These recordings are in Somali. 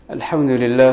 الحمد لله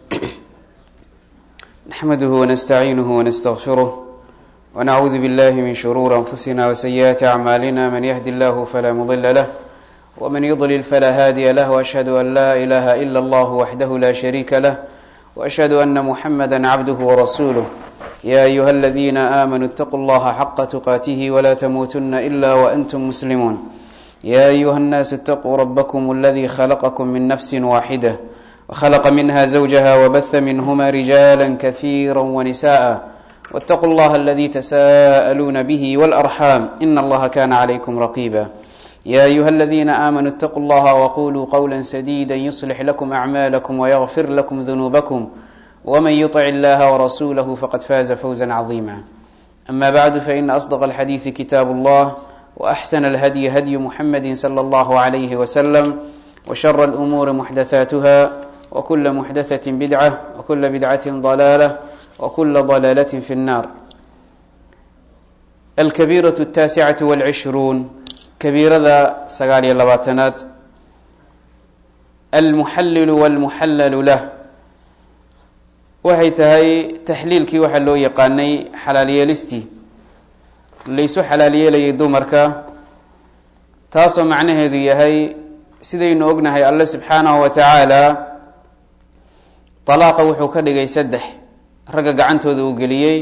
نحمده ونستعينه ونستغفره ونعوذ بالله من شرور أنفسنا وسيئات أعمالنا من يهد الله فلا مضل له ومن يضلل فلا هادي له وأشهد أن لا إله إلا الله وحده لا شريك له وأشهد أن محمدا عبده ورسوله يا أيها الذين آمنوا اتقوا الله حق تقاته ولا تموتن إلا وأنتم مسلمون يا أيها الناس اتقوا ربكم الذي خلقكم من نفس واحدة وخلق منها زوجها وبث منهما رجالا كثيرا ونساء واتقوا الله الذي تساءلون به والأرحام إن الله كان عليكم رقيبا يا أيها الذين آمنوا اتقوا الله وقولوا قولا سديدا يصلح لكم أعمالكم ويغفر لكم ذنوبكم ومن يطع الله ورسوله فقد فاز فوزا عظيما أما بعد فإن أصدق الحديث كتاب الله وأحسن الهدي هدي محمد صلى الله عليه وسلم وشر الأمور محدثاتها وكل محدثة بدعة وكل بدعة ضلالة وكل ضلالة في النار الكبيرة التاسعة والعشرون كبيرada sagaal iyo labaatanaad almuxallilu walmuxallalu lah waxay tahay taxliilkii waxaa loo yaqaanay xalaalyeelistii laysu xalaalyeelayay dumarka taasoo macnaheedu yahay sidaynu ognahay alle subxaanahu wa tacaala dalaaqa wuxuu ka dhigay saddex ragga gacantooda uu geliyey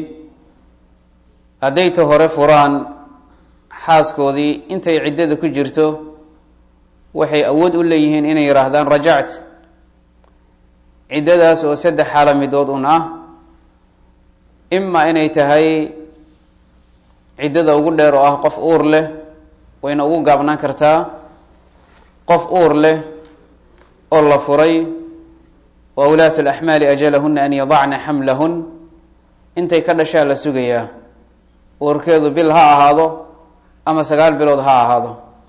hadday ta hore furaan xaaskoodii intay ciddada ku jirto waxay awood u leeyihiin inay yidhaahdaan rajact ciddadaas oo saddex xaalo midood un ah imaa inay tahay ciddada ugu dheer oo ah qof uur leh wayna ugu gaabnaan kartaa qof uur leh oo la furay wa ulaatu alaxmaali ajalahuna an yadacna xamlahun intay ka dhashaa la sugayaa uurkeedu bil ha ahaado ama sagaal bilood ha ahaado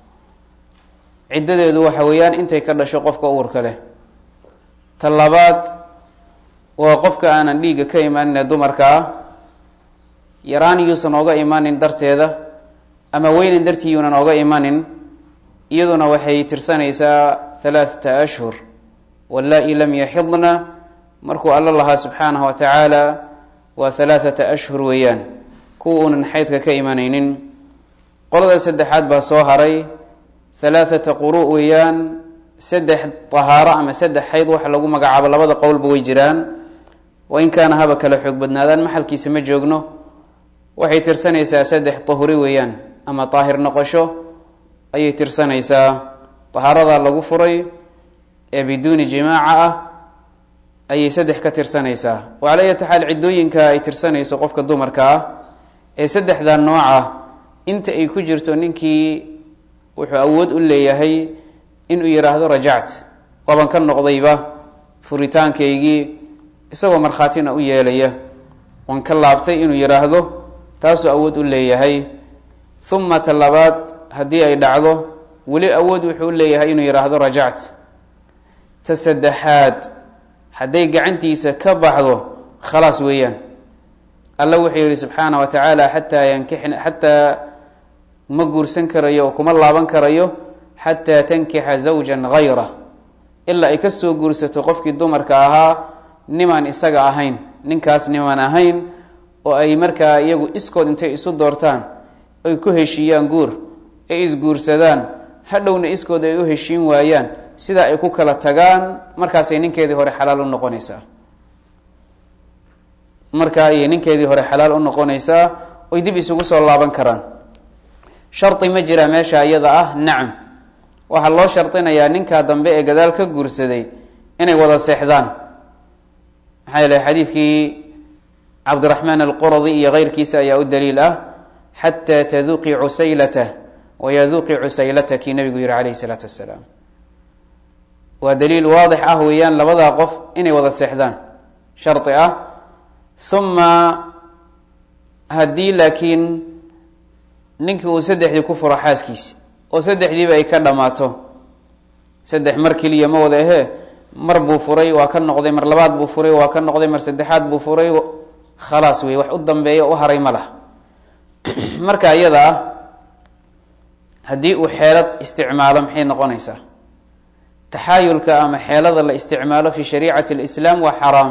ciddadeedu waxa weeyaan intay ka dhasho qofka uurka leh ta labaad waa qofka aanan dhiigga ka imaanin ee dumarka ah yaraan yuusan ooga imanin darteeda ama weynan dartii yuunan ooga imanin iyaduna waxay tirsanaysaa halaathata ashhur wallaa-i lam yaxidna markuu alla lahaa subxaanahu wa tacaala waa halaathata ashhur weeyaan kuwa uunan xaydka ka imanaynin qolada saddexaad baa soo haray halaathata quru weeyaan saddex tahaaro ama saddex xayd waxa lagu magacaabo labada qowlba way jiraan wa in kaana haba kala xoog badnaadaan maxalkiisa ma joogno waxay tirsanaysaa saddex tahuri weeyaan ama daahir noqosho ayay tirsanaysaa tahaaradaa lagu furay ee biduuni jimaaca ah ayay saddex ka tirsanaysaa oo cala ayati xaal ciddooyinka ay tirsanayso qofka dumarka ah ee saddexdaa nooca inta ay ku jirto ninkii wuxuu awood u leeyahay inuu yidhaahdo rajact waaban ka noqdayba furitaankaygii isagoo markhaatina u yeelaya waan ka laabtay inuu yidhaahdo taasuu awood u leeyahay uma ta labaad haddii ay dhacdo weli awood wuxuu u leeyahay inuu yidhaahdo rajact ta saddexaad hadday gacantiisa ka baxdo khalaas weeyaan alla wuxuu yihi subxaana wa tacaala xataa yankixna xataa ma guursan karayo oo kuma laaban karayo xataa tankixa zawjan hayra ilaa ay kasoo guursato qofkii dumarka ahaa nimaan isaga ahayn ninkaas nimaan ahayn oo ay markaa iyagu iskood intay isu doortaan ay ku heshiiyaan guur ay isguursadaan hadhowna iskood ay u heshiin waayaan sidaa ay ku kala tagaan markaasay ninkeedii hore xalaal u noqonaysaa markaa ayay ninkeedii hore xalaal u noqonaysaa oy dib isugu soo laaban karaan shardi ma jiraa meesha iyada ah nacam waxaa loo shardinayaa ninkaa dambe ee gadaal ka guursaday inay wada seexdaan maxaa yeele xadiidkii cabdiraxmaan alquradi iyo keyrkiisa ayaa u daliil ah xataa taduqi cusaylatah wayaduqi cusaylataki nabigu yihi calayhi salaatu wasalaam waa daliil waadix ah weeyaan labadaa qof inay wada seexdaan shardi ah uma haddii laakiin ninkii uu saddexdii ku furo xaaskiisi oo saddexdiiba ay ka dhammaato saddex mar keliya ma wada ahee mar buu furay waa ka noqday mar labaad buu furay waa ka noqday mar saddexaad buu furay khalaas wey wax u dambeeya u haray ma lah marka iyada ah haddii uu xeelad isticmaalo maxay noqonaysaa taxaayulka ama xeelada la isticmaalo fi shariicati اlislaam waa xaraam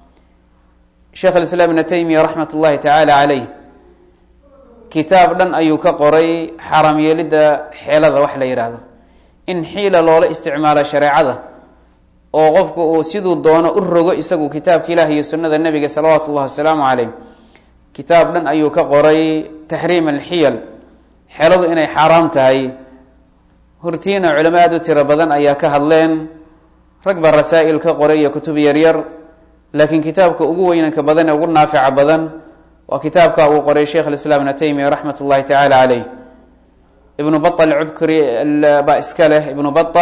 sheekh alislaam ibna taymiya raxmat ullahi tacaala caleyh kitaab dhan ayuu ka qoray xaraam yeelidda xeelada wax la yidhaahdo in xiila loola isticmaalo shareecada oo qofku uu siduu doono u rogo isagu kitaabka ilaah iyo sunnada nebiga salawaatu ullahi wasalaamu caleyh kitaab dhan ayuu ka qoray taxriim alxiyal xeeladu inay xaaraam tahay hortiina culamo aada u tiro badan ayaa ka hadleen rag baa rasaa'il ka qoray iyo kutub yaryar laakiin kitaabka ugu weynanka badan ee ugu naafica badan waa kitaabka uu qoray sheikh alislaam ibna taymiya raxmat ullahi tacaala caleyh ibnu bata alcubkri baa iska leh ibnu bata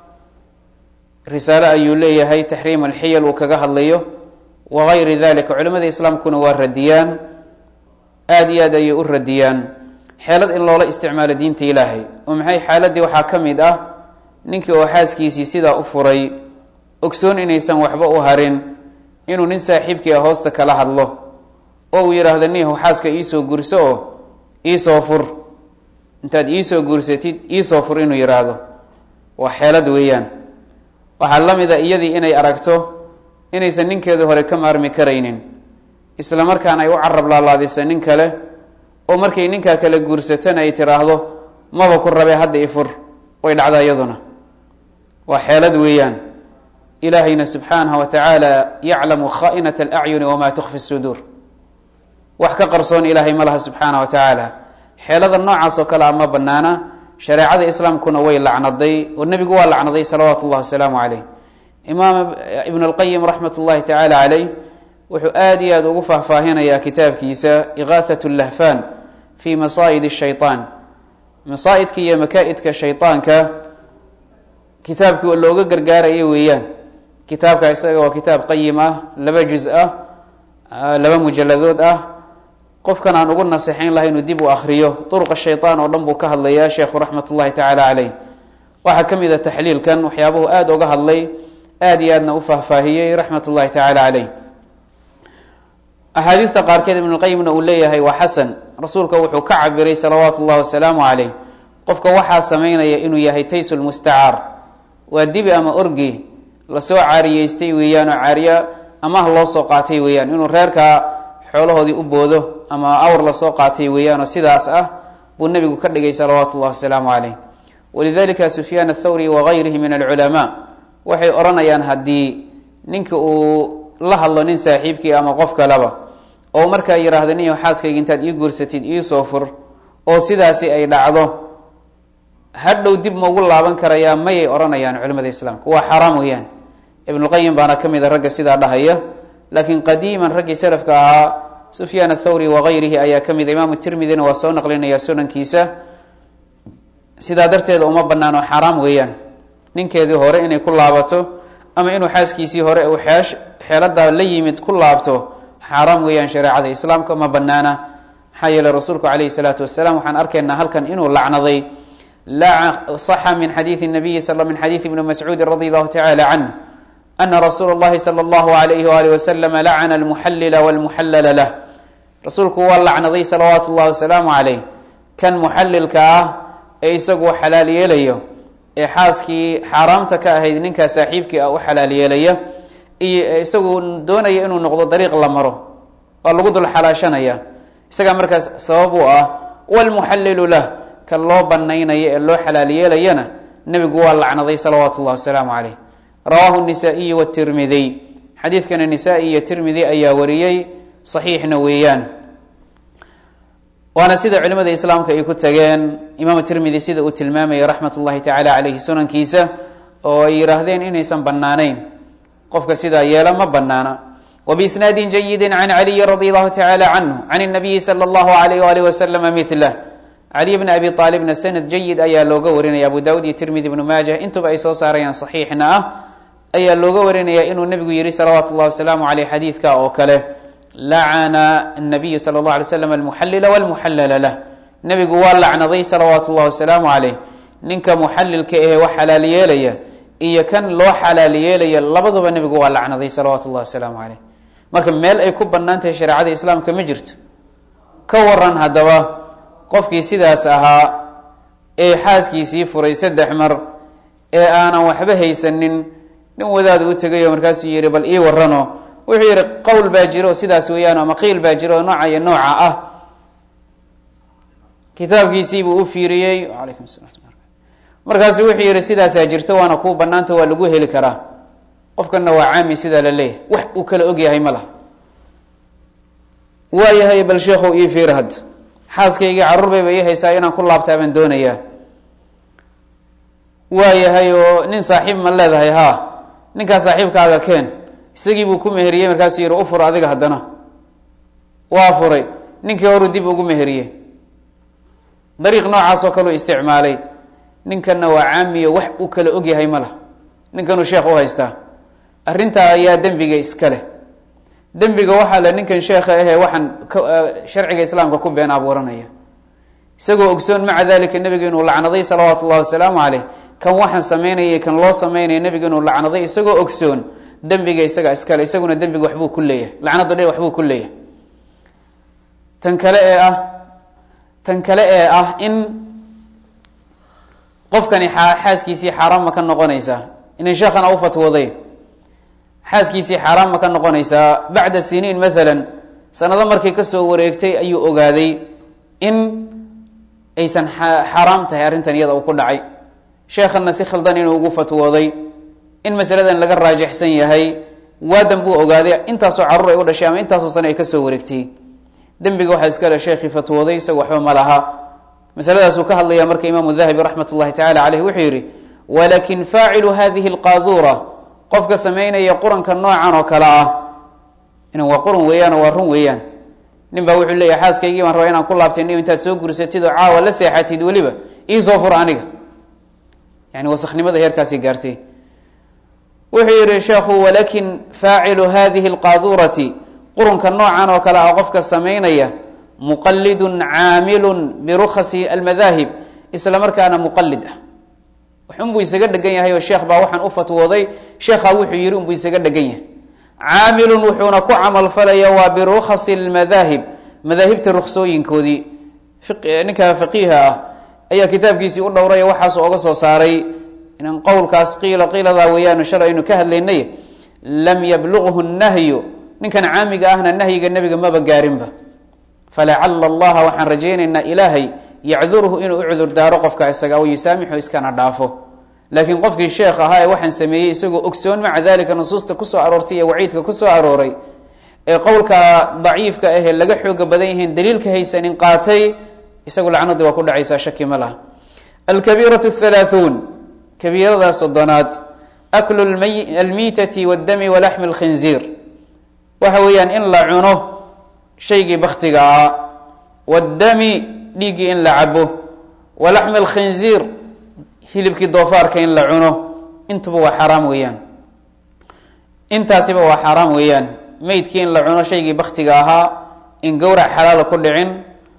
risaale ayuu leeyahay taxriim alxiyal uu kaga hadlayo wagayri dalika culimada islaamkuna waa radiyaan aada iyo aad ayay u radiyaan xeelad in loola isticmaalo diinta ilaahay oo maxay xaaladii waxaa ka mid ah ninkii oo xaaskiisii sidaa u furay ogsoon inaysan waxba u harin inuu nin saaxiibkii ah hoosta kala hadlo oo uu yidhaahdo niyahu xaaska iisoo gurso oo iisoo fur intaad iisoo gursatid iisoo fur inuu yidhaahdo waa xeelad weeyaan waxaa la mid a iyadii inay aragto inaysan ninkeedii hore ka maarmi karaynin isla markaana ay u carab laalaadisa nin kale oo markay ninkaa kale guursatana ay tiraahdo maba ku rabe hadda ifur way dhacdaa iyaduna waa xeelad weeyaan ilaahayna subxaanahu wa tacaala yaclamu khaa'inat alacyuni wamaa tukfi suduur wax ka qarsoon ilaahay ma laha subxaanah wa tacaala xeelada noocaas oo kale a ma banaana shareecada islaamkuna way lacnaday oo nebigu waa lacnaday salawaatu ullahi wasalaamu caleyh imaam ibn اlqayim raxmat ullahi tacaala caleyh wuxuu aada iyo aada ugu faahfaahinayaa kitaabkiisa ikaahat lahfan fi masaa'id shayطaan masaa'idka iyo makaa'idka shayطaanka kitaabkii looga gargaaraya weeyaan kitaabka isaga waa kitaab qayim ah laba juz ah laba mujaladood ah qofkan aan ugu naseexayn laha inuu dib u akriyo duruqa shayطaan oo dhan buu ka hadlayaa sheekhu raxmat ullahi tacaala caleyh waxaa ka mid a taxliilkan waxyaabuhu aada uga hadlay aada iyo aadna u faahfaahiyey raxmat ullahi tacaala caleyh axaadiista qaarkeed ibnulqayimna uu leeyahay waa xasan rasuulka wuxuu ka cabiray salawaatu ullahi wasalaamu caleyh qofka waxaa samaynaya inuu yahay taysu lmustacaar waa dibi ama orgi lasoo caariyeystay weeyaan oo caariya amaah loo soo qaatay weeyaan inuu reerkaa xoolahoodii u boodo ama awr lasoo qaatay weeyaan oo sidaas ah buu nebigu ka dhigay salawaatu ullahi wasalaamu caleyh walidalika sufyaan athawri wagayrihi min alculamaa waxay odhanayaan haddii ninka uu la hadlo nin saaxiibkii ama qof kaleba oo markaa yidhaahdo niyo xaaskayga intaad ii guursatid iisoo fur oo sidaasi ay dhacdo hadhow dib maugu laaban karayaa mayay odhanayaan culimada islaamka waa xaaraam weeyaan ibnulqayim baana ka mid a ragga sidaa dhahaya laakiin qadiiman raggii salafka ahaa sufyaan athawri wagayrihi ayaa ka mid a imaamu tirmidina waa soo naqlinaya sunankiisa sidaa darteeda uma banaano xaaraam weeyaan ninkeedii hore inay ku laabato ama inuu xaaskiisii hore uu xeesh xeeladaa la yimid ku laabto xaaraam weeyaan shareecada islaamka ma banaana maxaa yeele rasuulku calayhi salaatu wasalaam waxaan arkaynaa halkan inuu lacnaday صaxa min xadiiثi الnabiyi min xadiiثi ibni mascuudi radi allahu tacala canh ana rasuula اllahi salى اllahu alayhi walih waslama lacana almuxallila wاlmuxallala lah rasuulku waa lacnaday salawaatu اllahi wasalaamu calayh kan muxallilka ah ee isagu xalaal yeelayo ee xaaskii xaaraamta ka ahayd ninkaa saaxiibkii ah u xalaal yeelaya iyo isagu doonaya inuu noqdo dariiq la maro waa lagu dul xalaashanaya isagaa markaas sabab u ah wlmuxallilu lah kan loo banaynaya ee loo xalaal yeelayana nebigu waa lacnaday salawaatu ullahi wasalaamu caleyh rawaahu nisaa'iyu watirmidiy xadiidkana nisaa-i iyo tirmidi ayaa wariyey saxiixna weeyaan waana sida culimada islaamka ay ku tageen imaamu tirmidi sida uu tilmaamaya raxmat ullahi tacaala caleyhi sunankiisa oo ay yidhaahdeen inaysan banaanayn qofka sidaa yeela ma banaana wbiisnaadi jayidi can caliyi radi allahu tacala canhu can اnabiyi salى اllahu alayh alih waslama milah caliy bni abi aalibna sanad jayid ayaa looga warinaya abu dawud iyo tirmidi ibnu maajah intuba ay soo saarayaan saxiixna ah ayaa looga warinaya inuu nebigu yihi salawaatu llahi wasalaamu aleyh xadiidka oo kale lacana nabiyu sala اllah alay slam almuxallila wlmuxallala lah nebigu waa lacnaday salawaatu llahi wasalaamu caleyh ninka muxallilka ahe wax xalaal yeelaya iyo kan loo xalaal yeelaya labaduba nebigu waa lacnaday salawaatu llahi wasalaamu caleyh marka meel ay ku bannaan tahay shareecada islaamka ma jirto ka waran haddaba qofkii sidaas ahaa ee xaaskiisii furay saddex mar ee aanan waxba haysanin nin wadaad u tegayo markaasuu yihi bal ii warano wuxuu yihi qowl baa jiro sidaas weeyaan ama qiil baa jiro oo nooca iyo nooca ah kitaabkiisiibuu u fiiriyey alaykum salam markaasu wuxuu yihi sidaasaa jirto waana kuu banaanta waa lagu heli karaa qofkana waa caami sidaa la leeyahay wax uu kala ogyahay ma laha waayahay bal sheekhow ii fiir hadda xaaskaygii carruur bayba ii haysaa inaan ku laabtaa baan doonayaa waayahay oo nin saaxiib ma leedahay haa ninkaa saaxiibkaaga keen isagii buu ku meheriyey markaasuu yihi u fur adiga haddana waa furay ninkii horuu dib ugu meheriyey dariiq noocaasoo kaleu isticmaalay ninkanna waa caamiyo wax uu kala ogyahay ma lah ninkanuu sheekh u haystaa arrintaa ayaa dembiga iska leh dembiga waxaa le ninkan sheekha ahee waxaan sharciga islaamka ku been abuuranaya isagoo ogsoon maca dalika nebiga inuu lacnaday salawaatu ullahi wasalaamu caleyh kan waxaan samaynayay kan loo samaynaya nebiga inuu lacnaday isagoo ogsoon dembiga isaga iskale isaguna dembiga waxbuu ku leeyahay lacnadu dhe waxbuu ku leeyahay tan kale ee ah tan kale ee ah in qofkani xaaskiisii xaaraan ma ka noqonaysaa inan sheekhana u fatwooday xaaskiisii xaaraan ma ka noqonaysaa bacda siniin maalan sanado markay kasoo wareegtay ayuu ogaaday in aysan xaaraam tahay arrintan iyada uu ku dhacay sheekhanna si khaldan inuu ugu fatwooday in masaladan laga raajixsan yahay waadan buu ogaaday intaasoo carruur ay u dhashay ama intaasoo sane ay kasoo wareegtay dembiga waxaa iskale sheekhii fatwooday isaga waxba ma laha masaladaasuu ka hadlaya marka imaamu dahabi raxmat ullahi tacala caleyh wuxuu yihi walakin faacilu hadihi alqaaduura qofka samaynaya quranka noocan oo kale ah inan waa quran weeyaan oo waa run weeyaan nin baa wuxuu leeyahy xaaskaygii baan rabaa inaan ku laabtay ni intaad soo gursatid oo caawa la seexatid weliba iisoo fur aniga yani wasakhnimada heerkaasay gaartay wuxuu yihi sheekhu walakin faacilu hadihi alqaaduurati qurunka noocan oo kale ah qofka samaynaya muqalidun caamilun birukhasi almadaahib isla markaana muqalid ah waxunbuu isaga dhegan yahay oo sheekh baa waxaan u fatwooday sheekhaa wuxuu yihi unbuu isaga dhegan yahay caamilun wuxuuna ku camalfalaya waa birukhasi lmadaahib madaahibta ruksooyinkoodii ninka faqiiha ah ayaa kitaabkiisii u dhowray waxaasu oga soo saaray inan qowlkaas qiila qiiladaa weeyaan shalay aynu ka hadlaynay lam yablughu nahyu ninkan caamiga ahna nahyiga nebiga maba gaarinba falacala allaha waxaan rajaynaynaa ilaahay yacdurhu inuu u cudur daaro qofka isaga o yusaamixu iskana dhaafo laakiin qofkii sheekh ahaa ee waxaan sameeyey isagoo ogsoon maca dalika nusuusta kusoo aroortay iyo waciidka kusoo arooray ee qowlka daciifka ahee laga xooga badan yihiin daliilka haysanin qaatay isagu lacnadii waa ku dhacaysaa shaki ma laha alkabiiratu halaahuun kabiirada soddonaad aklu almiitati waddami walaxmi lkhinziir waxa weeyaan in la cuno shaygii baktiga ah waddami dhiiggii in la cabo walaxmi alkhinziir hilibkii doofaarka in la cuno intuba waa xaraam weeyaan intaasiba waa xaaraam weeyaan meydkii in la cuno shaygii baktiga ahaa in gowrac xalaala ku dhicin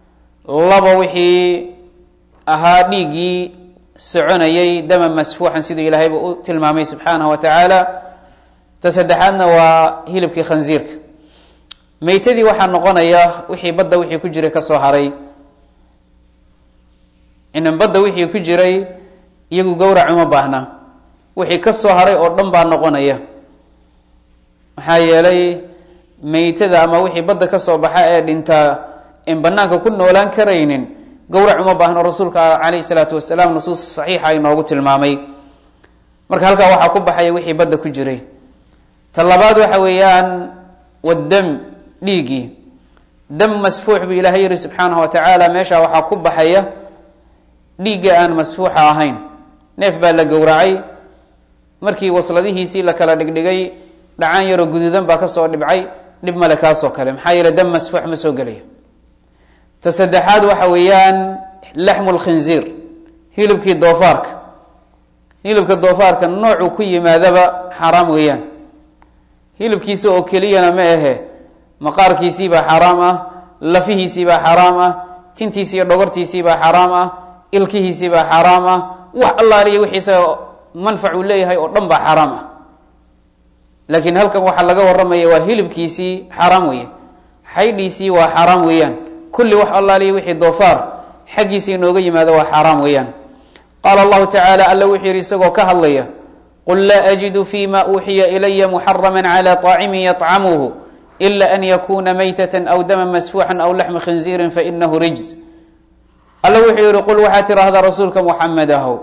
laba wixii ahaa dhiiggii soconayay dama masfuuxan siduu ilaahayba u tilmaamay subxaanahu wa tacaala ta saddexaadna waa hilibkii khanziirka meytadii waxaa noqonaya wixii badda wixii ku jiray kasoo haray inan badda wixii ku jiray iyagu gowrac uma baahna wixii kasoo haray oo dhan baa noqonaya maxaa yeelay meytada ama wixii badda kasoo baxa ee dhintaa in banaanka ku noolaan karaynin gowrac uma baahno rasuulka calayhi salaatu wasalaam nusuus saxiixa inoogu tilmaamay marka halkaa waxaa ku baxaya wixii badda ku jiray ta labaad waxa weeyaan waddam dhiiggii dam masfuux buu ilaahay yihi subxaanahu wa tacaala meesha waxaa ku baxaya dhiigga aan masfuuxa ahayn neef baa la gowracay markii wasladihiisii la kala dhigdhigay dhacaan yaroo guduudan baa kasoo dhibcay dhib male kaasoo kale maxaa yeele dam masfuux ma soo gelayo ta saddexaad waxa weeyaan laxmu lkhinziir hilibkii doofaarka hilibka doofaarka noocuu ku yimaadaba xaaraam weeyaan hilibkiisa oo keliyana ma ahe maqaarkiisiibaa xaaraam ah lafihiisiibaa xaaraam ah tintiisi iyo dhogortiisiibaa xaaraam ah ilkihiisiibaa xaaraam ah wax allaaliya wixii isaga manfac uu leeyahay oo dhan baa xaaraam ah laakiin halkan waxaa laga waramaya waa hilibkiisii xaaraam weeye xaydhiisii waa xaaraam weeyaan kulli wax allaaliya wixii doofaar xaggiisa inooga yimaado waa xaaraam weeyaan qaala allahu tacaala alla wuxuu yidhi isagoo ka hadlaya qul laa ajidu fima uuxiya ilaya muxarama clى طaacimin yطcamuhu ila an yakuna maytata aw dama masfuuxa aw laxma khinziirin fainahu rijz alla wuxuu yihi qul waxaad tidhaahdaa rasuulka muxamed ahow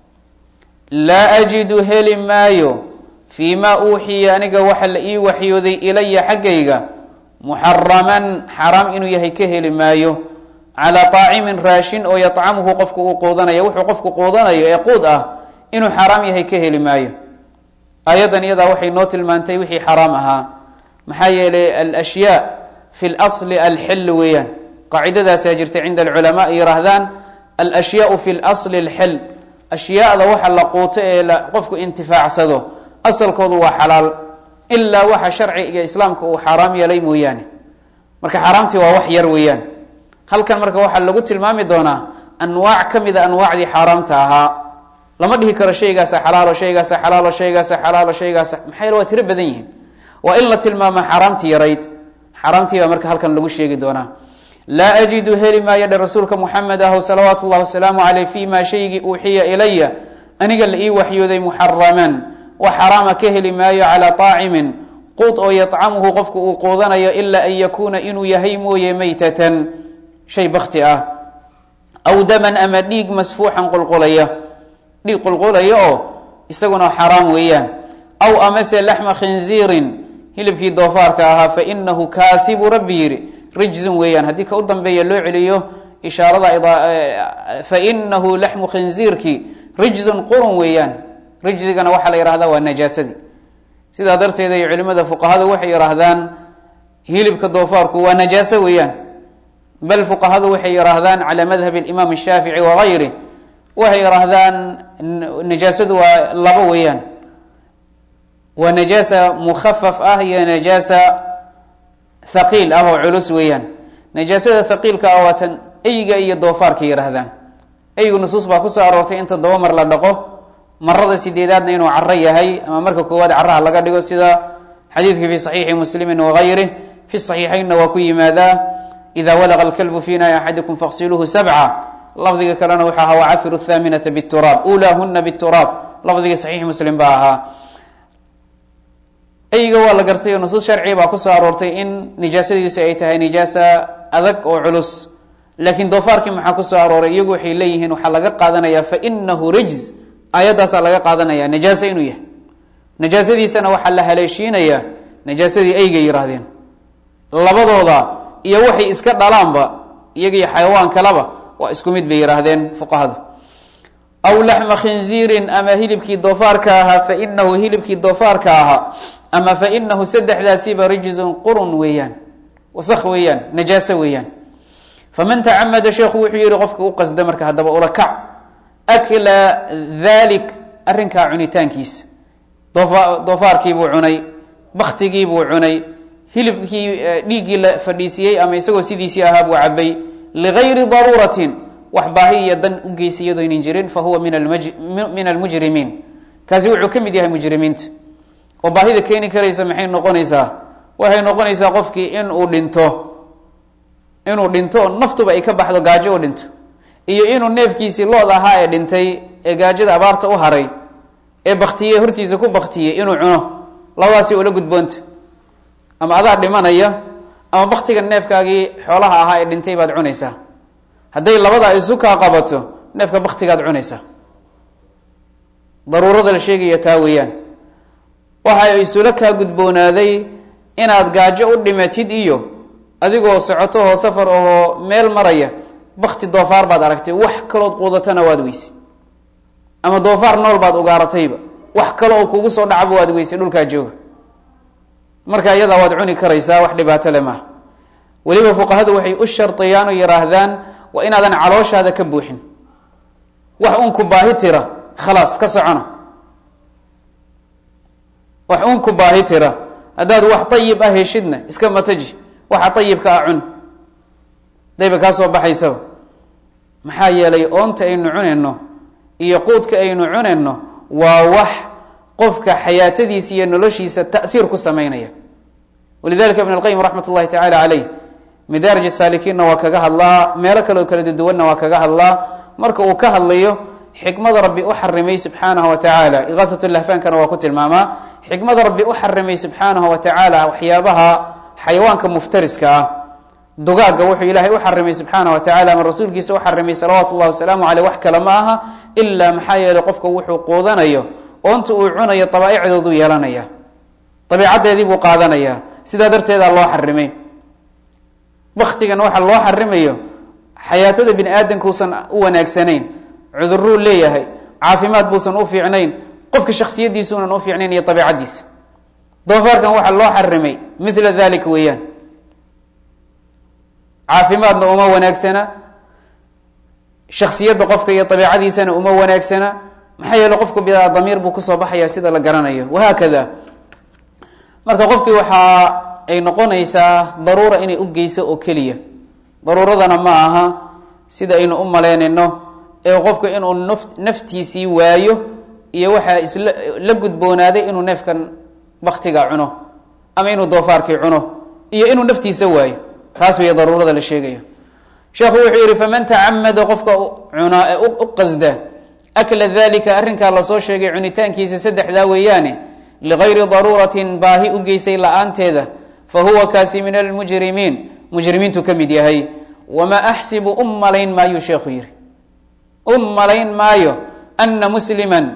laa ajidu heli maayo fii ma uuxiya aniga waxa la ii waxyooday ilaya xaggayga muxaraman xaraam inuu yahay ka heli maayo calaa طaacimin raashin oo yطcamuhu qofku uu quudanayo wuxuu qofku quudanayo ee quud ah inuu xaraam yahay ka heli maayo aayaddan iyadaa waxay noo tilmaantay wixii xaraam ahaa maxaa yeelay alashyaa fi اlasli alxil weeyaan qaacidadaasaa jirta cinda alculamaa yihaahdaan alashyaau fi اlasli alxil ashyaada waxa la quuto ee qofku intifaacsado asalkoodu waa xalaal ilaa waxa sharciga islaamka uu xaaraam yeelay mooyaane marka xaaraamtii waa wax yar weeyaan halkan marka waxaa lagu tilmaami doonaa anwaac ka mida anwaacdii xaaraamta ahaa lama dhihi karo shaygaasa xalaalo shaygaasa xalaalo shaygaasa xalaalo shaygaasa maxaa yele waa tiro badan yihiin waa in la tilmaamo xaaraamtii yarayd xaaraamtii baa marka halkan lagu sheegi doonaa laa ajidu heli maayo dhe rasuulka muxamed ahw salawaatu llahi wasalaamu caleyh fi ma shaygii uuxiya ilaya aniga la ii waxyooday muxaraman wax xaraama ka heli maayo calaa طaacimin quud oo yطcamuhu qofku uu quudanayo ilaa an yakuuna inuu yahay mooye maytatan shay bakti ah aw daman ama dhiig masfuuxan qulqulaya dhiig qulqulaya oo isaguna xaraam weeyaan aw amase laxma khinziirin hilibkii doofaarka ahaa fainahu kaasi buu rabbi yidhi rijzun weeyaan haddii ka u dambeeya loo celiyo ishaarada fainahu laxmu khinziirki rijzun qurun weeyaan rijzigana waxaa la yihahdaa waa najaasadii sidaa darteed ay culimada fuqahadu waxay yihaahdaan hilibka doofaarku waa najaaso weeyaan bal fuqahadu waxay yihaahdaan calى madhab اimaam الshaafici wagayri waxay yihaahdaan najaasadu waa labo weeyaan waa najaasa mukafaf ah iyo najaasa thaqiil ah oo culus weeyaan najaasada thaqiilka ah waa tan eyga iyo doofaarka yihaahdaan eygu nusuus baa kusoo aroortay in toddoba mar la dhaqo marada sideedaadna inuu caro yahay ama marka koowaad caraha laga dhigo sida xadiidka fi صaxiixi muslimi wagayrih fi صaxiixaynna waa ku yimaadaa ida walaqa اlkalbu fi naai axadikum faqsiluuhu sabca lafdiga kalena wuxuu ahaa wacafiru thaaminata bturaab ulaahuna bturaab lafdiga saxiix muslim baa ahaa eyga waa la gartay oo nusuus sharciga baa kusoo aroortay in nijaasadiisu ay tahay nijaasa adag oo culus laakiin doofaarkii maxaa kusoo arooray iyagu waxay leeyihiin waxaa laga qaadanaya fainahu rijz aayaddaasaa laga qaadanaya najaase inuu yahay najaasadiisana waxaa la haleeshiinaya najaasadii eygay yihaahdeen labadooda iyo waxay iska dhalaanba iyagiyo xayawaan kaleba waa isku mid bay yihaahdeen fuqahadu aw laxma khinziirin ama hilibkii doofaarka ahaa fainahu hilibkii doofaarka ahaa ama fainahu saddexdaasiba rijzun qurun weeyaan wasak weeyaan najaaso weeyaan faman tacamada sheekhu wuxuu yihi qofka u qasda marka haddaba ula kac akla dalik arrinkaa cunitaankiisa doofa doofaarkiibuu cunay baktigiibuu cunay hilibkii dhiiggii la fadhiisiyey ama isagoo sidiisii ahaa buu cabay ligayri daruuratin wax baahi iyo dan u geysay iyadooynan jirin fa huwa min almujrimiin kaasi wuxuu ka mid yahay mujrimiinta oo baahida keeni karaysa maxay noqonaysaa waxay noqonaysaa qofkii inuu dhinto inuu dhinto naftuba ay ka baxdo gaajo u dhinto iyo inuu neefkiisii lood ahaa ee dhintay ee gaajada abaarta u haray ee baktiyey hortiisa ku baktiyey inuu cuno labadaasi ula gudboonta ama adaa dhimanaya ama baktiga neefkaagii xoolaha ahaa ee dhintay baad cunaysaa hadday labadaa isu kaa qabato neefka baktigaad cunaysaa daruurada la sheegaya taa weeyaan waxa isula kaa gudboonaaday inaad gaajo u dhimatid iyo adigoo socoto oo safar ahoo meel maraya bakti doofaar baad aragtay wax kalood quudatana waad weysay ama doofaar nool baad ugaaratayba wax kale oo kugu soo dhacba waad weysay dhulkaa jooga marka iyadaa waad cuni karaysaa wax dhibaato le maaha weliba fuqahadu waxay u shardiyaan oo yihaahdaan waa inaadan calooshaada ka buuxin wax uun ku baahi tira khalaas ka socona wax uun ku baahi tira haddaad wax ayib ah heshidna iska mataji waxa ayibka ah cun dayba kaa soo baxaysaba maxaa yeelay oonta aynu cunayno iyo quudka aynu cunayno waa wax qofka xayaatadiisa iyo noloshiisa taiir ku samaynaya walidalika ibn اlqayim raxmat اllahi tacala caleyh midaarij saalikiinna waa kaga hadlaa meelo kaleoo kala duduwanna waa kaga hadlaa marka uu ka hadlayo xikmada rabbi u xarimay subxaanahu wa tacaala iqaahat lahfaankana waa ku tilmaamaa xikmada rabbi u xarimay subxaanahu wa tacaala waxyaabaha xayawaanka muftariska ah dugaagga wuxuu ilaahay u xarimay subxaana wa tacala ama rasuulkiisa u xarimay salawaatu llahi wasalaamu caleyh wax kale ma aha ilaa maxaa yeeley qofka wuxuu quudanayo oonta uu cunayo dabaaicdoodu yeelanaya dabiicaddeedii buu qaadanaya sidaa darteedaa loo xarimay baktigan waxa loo xarimayo xayaatada bini aadamka uusan u wanaagsanayn cuduruu leeyahay caafimaad buusan u fiicnayn qofka shaksiyadiisuunan u fiicnayn iyo dabiicaddiisa doofaarkan waxaa loo xarimay mila dalik weeyaan caafimaadna uma wanaagsana shaksiyadda qofka iyo dabiicadiisana uma wanaagsana maxaa yeele qofka bidaa damiir buu kusoo baxaya sida la garanayo wahaakada marka qofkii waxa ay noqonaysaa daruura inay u geyso oo keliya daruuradana ma aha sida aynu u malaynayno ee qofka inuu naf naftiisii waayo iyo waxaa isla la gudboonaaday inuu neefkan baktiga cuno ama inuu doofaarkii cuno iyo inuu naftiisa waayo taas weeye daruurada la sheegayo sheekhu wuxuu yihi faman tacamada qofka cunaa ee u qasda akla dalika arrinkaa lasoo sheegay cunitaankiisa saddexdaa weeyaane ligayri daruuratin baahi u geysay la-aanteeda fa huwa kaasi min almujrimiin mujrimiintu ka mid yahay wamaa axsibu u malayn maayuu sheekhu yihi u malayn maayo ana musliman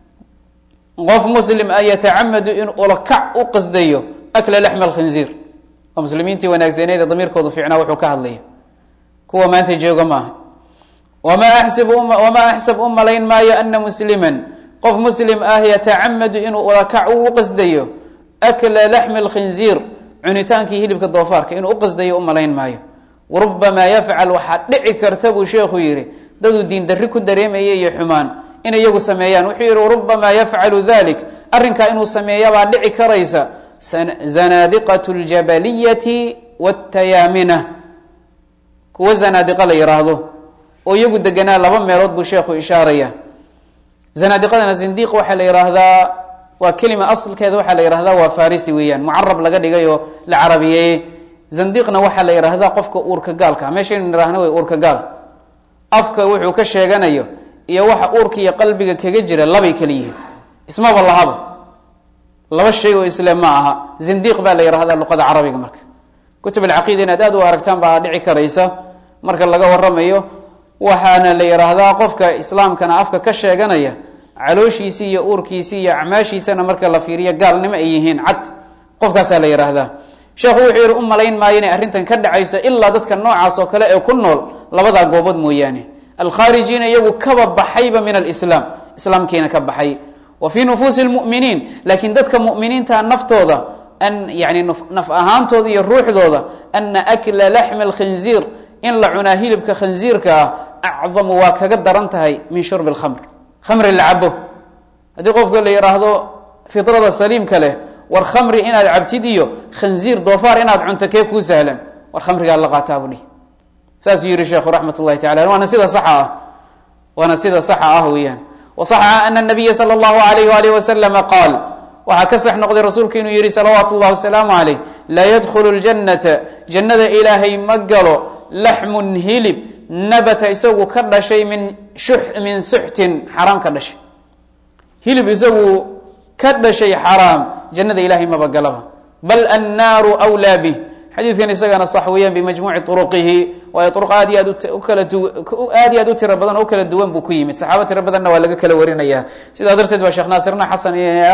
qof muslim a yatacamadu in ulakac u qasdayo akla laxma alkhinziir oo muslimiintii wanaagsaneed ee damiirkoodu fiicnaa wuxuu ka hadlaya kuwa maanta jooga maaha wamaa axsib wamaa axsab u malayn maayo ana musliman qof muslim ah yatacamadu inuu ulakac u qasdayo akla laxmi alkhinziir cunitaankii hilibka doofaarka inuu uqasdayo u malayn maayo warubamaa yafcal waxaa dhici karta buu sheekhu yihi daduu diin darri ku dareemaya iyo xumaan inay iyagu sameeyaan wuxuu yihi warubamaa yafcalu dalik arrinkaa inuu sameeyabaa dhici karaysa zanaadiqat ljabaliyati watayaamina kuwa zanaadiqa la yidhaahdo oo iyagu deganaa laba meelood buu sheekhu ishaaraya zanaadiqadana zindiq waxaa la yidhaahdaa waa kelima aslkeeda waxaa la yihahdaa waa farisi weeyaan mucarab laga dhigay oo la carabiyeeye zandiqna waxaa la yidhaahdaa qofka uurka gaalka meeshaynu nidhaahna way uurka gaal afka wuxuu ka sheeganayo iyo waxa uurka iyo qalbiga kaga jira labay kala yihiin ismaba lahaba laba shay oo isle ma aha zindiq baa la yihahdaa luqada carabiga marka kutub alcaqiida inaad aad u aragtaan baa dhici karaysa marka laga waramayo waxaana la yidhaahdaa qofka islaamkana afka ka sheeganaya calooshiisii iyo uurkiisii iyo acmaashiisana marka la fiiriyo gaalnimo ay yihiin cad qofkaasaa la yidhaahdaa sheekhu wuxuu yihi u malayn maayo inay arrintan ka dhacayso ilaa dadka noocaas oo kale ee ku nool labadaa goobood mooyaane alkhaarijiina iyagu kaba baxayba min alislaam islaamkiina ka baxay wa fii nufuusi lmuminiin laakiin dadka muminiinta naftooda an yani naf ahaantooda iyo ruuxdooda ana akla laxmi alkhinziir in la cunaa hilibka khinziirka ah acdamu waa kaga daran tahay min shurbi lkhamr khamri la cabo haddii qofka la yidhaahdo fidrada saliimka leh war khamri inaad cabtid iyo khanziir doofaar inaad cunto kee kuu sahlan war khamrigaa la qaataa buu dhihi saasuu yihi sheekhu raxmat ullahi tacala waana sida saxa ah waana sida saxa ah weeyaan wasaxa ana nabiya sala allahu alayh waalih wasalama qaal waxaa ka sax noqday rasuulku inuu yihi salawaatu llahi wasalaamu calayh laa yadkhulu ljannata jannada ilaahay ma galo laxmun hilib nabata isagu ka dhashay min shux min suxtin xaraam ka dhashay hilib isagu ka dhashay xaraam jannada ilahay maba galaba bal annaaru wlaa bih xadiidkan isagana sax weeyaan bimajmuuci turuqihi waayo uruq aad iyo aad ukala aad iyo aad u tiro badan oo kala duwan buu ku yimid saxaabo tiro badanna waa laga kala warinaya sidaa darteed baa sheekh naasirna xasan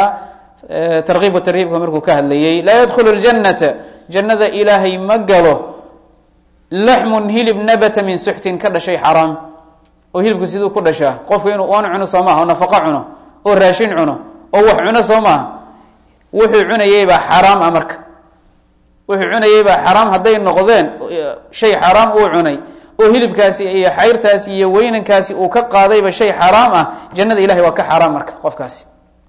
tarkiib tarhiibka markuu ka hadlayey laa yadkhulu ljannata jannada ilaahay ma galo laxmun hilib nabata min suxtin ka dhashay xaraam oo hilibku siduu ku dhashaa qofku inuu oon cuno soo maaha oo nafaqo cuno oo raashin cuno oo wax cuno soo maaha wuxuu cunayeybaa xaraam a marka wuxuu cunayeybaa xaraam hadday noqdeen shay xaraam uu cunay oo hilibkaasi iyo xayrtaasi iyo weynankaasi uu ka qaadayba shay xaraam ah jannada ilahay waa ka xaraam marka qofkaasi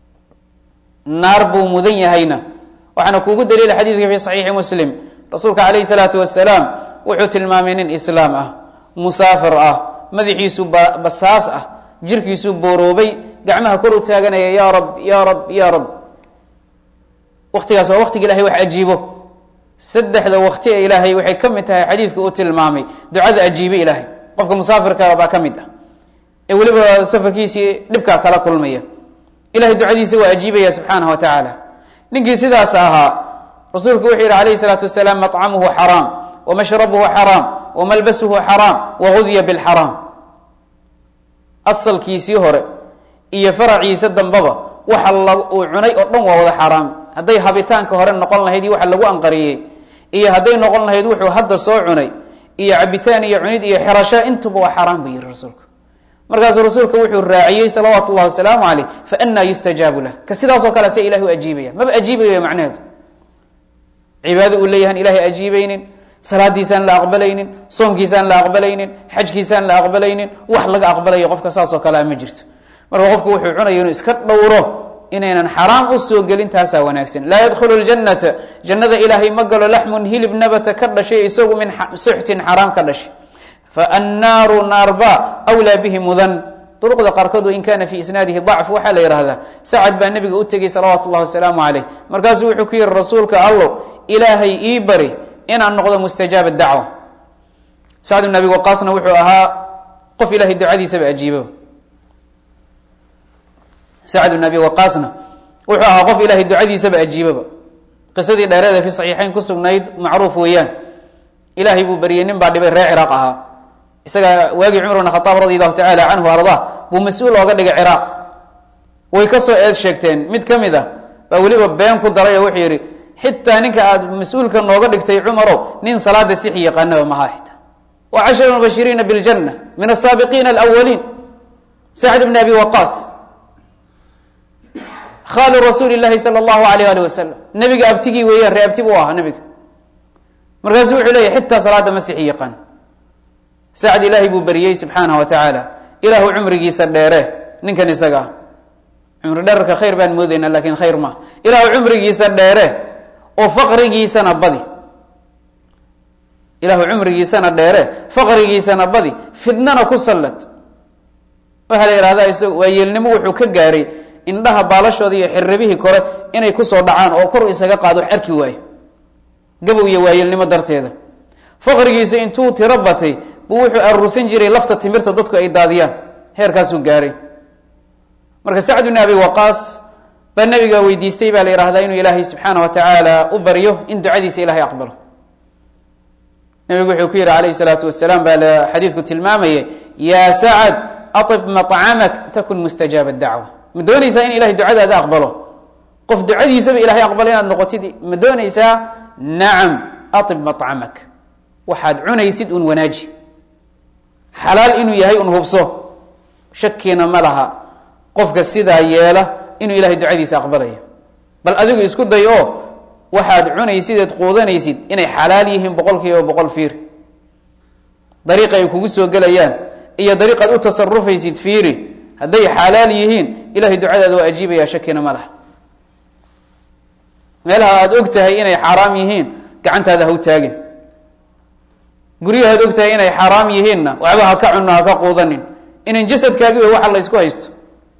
naar buu mudan yahayna waxaana kuugu daliila xadiidka fi saxiixi muslim rasuulka calayhi salaatu wasalaam wuxuu tilmaamay nin islaam ah musaafir ah madaxiisu basaas ah jirkiisu booroobay gacmaha kor u taaganaya ya rab ya rab ya rab waktigaas waa waktiga ilahay wax ajiibo saddexda wakti ee ilaahay waxay ka mid tahay xadiidka uu tilmaamay ducada ajiibe ilaahay qofka musaafirka baa ka mid ah ee weliba safarkiisii dhibkaa kala kulmaya ilahay ducadiisa waa ajiibaya subxaanaه wa tacaala ninkii sidaas ahaa rasuulku wuxuu yihi alayh الsalaatu wasalaam maطcamuhu xaraam wamashrabuhu xaraam wamalbasuhu xaraam wagudya bاlxaraam asalkiisii hore iyo faraciisa dambaba waxa uu cunay oo dhan waa wada xaaraam hadday habitaanka hore noqon lahayd iyo waxa lagu anqariyey iyo hadday noqon lahayd wuxuu hadda soo cunay iyo cabitaan iyo cunid iyo xirasho intuba waa xaaraan buu yihi rasuulku markaasuu rasuulka wuxuu raaciyey salawaatu llahi wasalaamu caleyh faanaa yustajaabu lah ka sidaasoo kale se ilahi u ajiibaya maba ajiibayo macnaheedu cibaado uu leeyahan ilahay ajiibaynin salaadiisaan la aqbalaynin soomkiisaan la aqbalaynin xajkiisaan la aqbalaynin wax laga aqbalayo qofka saasoo kalea ma jirto marka qofku wuxuu cunaya inuu iska dhowro inaynan xaraam u soo gelin taasaa wanaagsan laa yadkhulu ljannata jannada ilaahay ma galo laxmun hilib nabata ka dhashay isagu min suxtin xaraam ka dhashay faannaaru naarba wlaa bihi mudan duruqda qaarkood in kana fi isnaadihi dacf waxaa la yihahdaa sacad baa nabiga u tegey salawaatu llahi wasalaamu caleyh markaasuu wuxuu ku yihi rasuulka allow ilaahay ii bari inaan noqdo mustajaaba dacwa sacd bn abi waqaasna wuxuu ahaa qof ilahay ducadiisaba ajiibo sacd bn abi waqaasna wuxuu ahaa qof ilahay ducadiisaba ajiibaba qisadii dheereeda fi saxiixeyn ku sugnayd macruuf weeyaan ilaahay buu baryey nin baa dhibay reer ciraaq ahaa isaga waagii cumar bn khaaab radi allahu tacala canhu ardaa buu mas-uul ooga dhigay ciraaq way ka soo eed sheegteen mid ka mid ah baa weliba been ku daray oo wuxuu yidhi xitaa ninka aad mas-uulka nooga dhigtay cumarow nin salaada sixi yaqaanaba maha xita wa cashara mubashiriina biاljanna min asaabiqiina alawaliin sacd bn abi waqaas khaalu rasuuli llahi sala allahu alayh ali wasalam nebiga abtigii weeyaan ree abti buu ahaa nebiga markaasu wuxuu leeyahy xitaa salaada ma sixi yaqaan sacd ilaahay buu beriyey subxaanaه wa tacaala ilaahu cumrigiisa dheere ninkan isaga ah cumri dherarka khayr baan moodaynaa lakin khayr maaha ilaahu cumrigiisa dheere oo faqrigiisana badi ilaahu cumrigiisana dheere faqrigiisana badi fidnana ku sallad waxaa la yihahdaa isagu waa yeelnimo wuxuu ka gaaray indhaha baalashooda iyo xirribihii kore inay kusoo dhacaan oo kor isaga qaado wax arki waayo gabow iyo waayeelnimo darteeda faqrigiisa intuu tiro batay buu wuxuu aruursan jiray lafta timirta dadku ay daadiyaan heerkaasuu gaaray marka sacd bn abi waqaas baa nabiga weydiistay baa la yihahdaa inuu ilaahay subxaana wa tacaala u baryo in ducadiisa ilahay aqbalo nabigu wuxuu ku yihi alayh salaatu wasalaam baa xadiidku tilmaamayay yaa sacad aib maطcamak takun mustajaaba dacwa ma doonaysaa in ilahay ducadaada aqbalo qof ducadiisaba ilahay aqbalo inaad noqotid ma doonaysaa nacam aib maطcamak waxaad cunaysid un wanaaji xalaal inuu yahay un hubso shakiina ma laha qofka sidaa yeela inuu ilahay ducadiisa aqbalayo bal adigu isku day oo waxaad cunaysid eed quudanaysid inay xalaal yihiin boqol kiiba boqol fiir dariiqa ay kugu soo gelayaan iyo dariiqaad u tasarufaysid fiiri hadday xalaal yihiin ilahay ducadaada waa ajiibaya shakina ma laha meelaha aada og tahay inay xaaraam yihiin gacantaada ha u taagin guryahaad og tahay inay xaaraam yihiinna waxba ha ka cunno ha ka quudanin inan jasadkaagi wey waxa la ysku haysto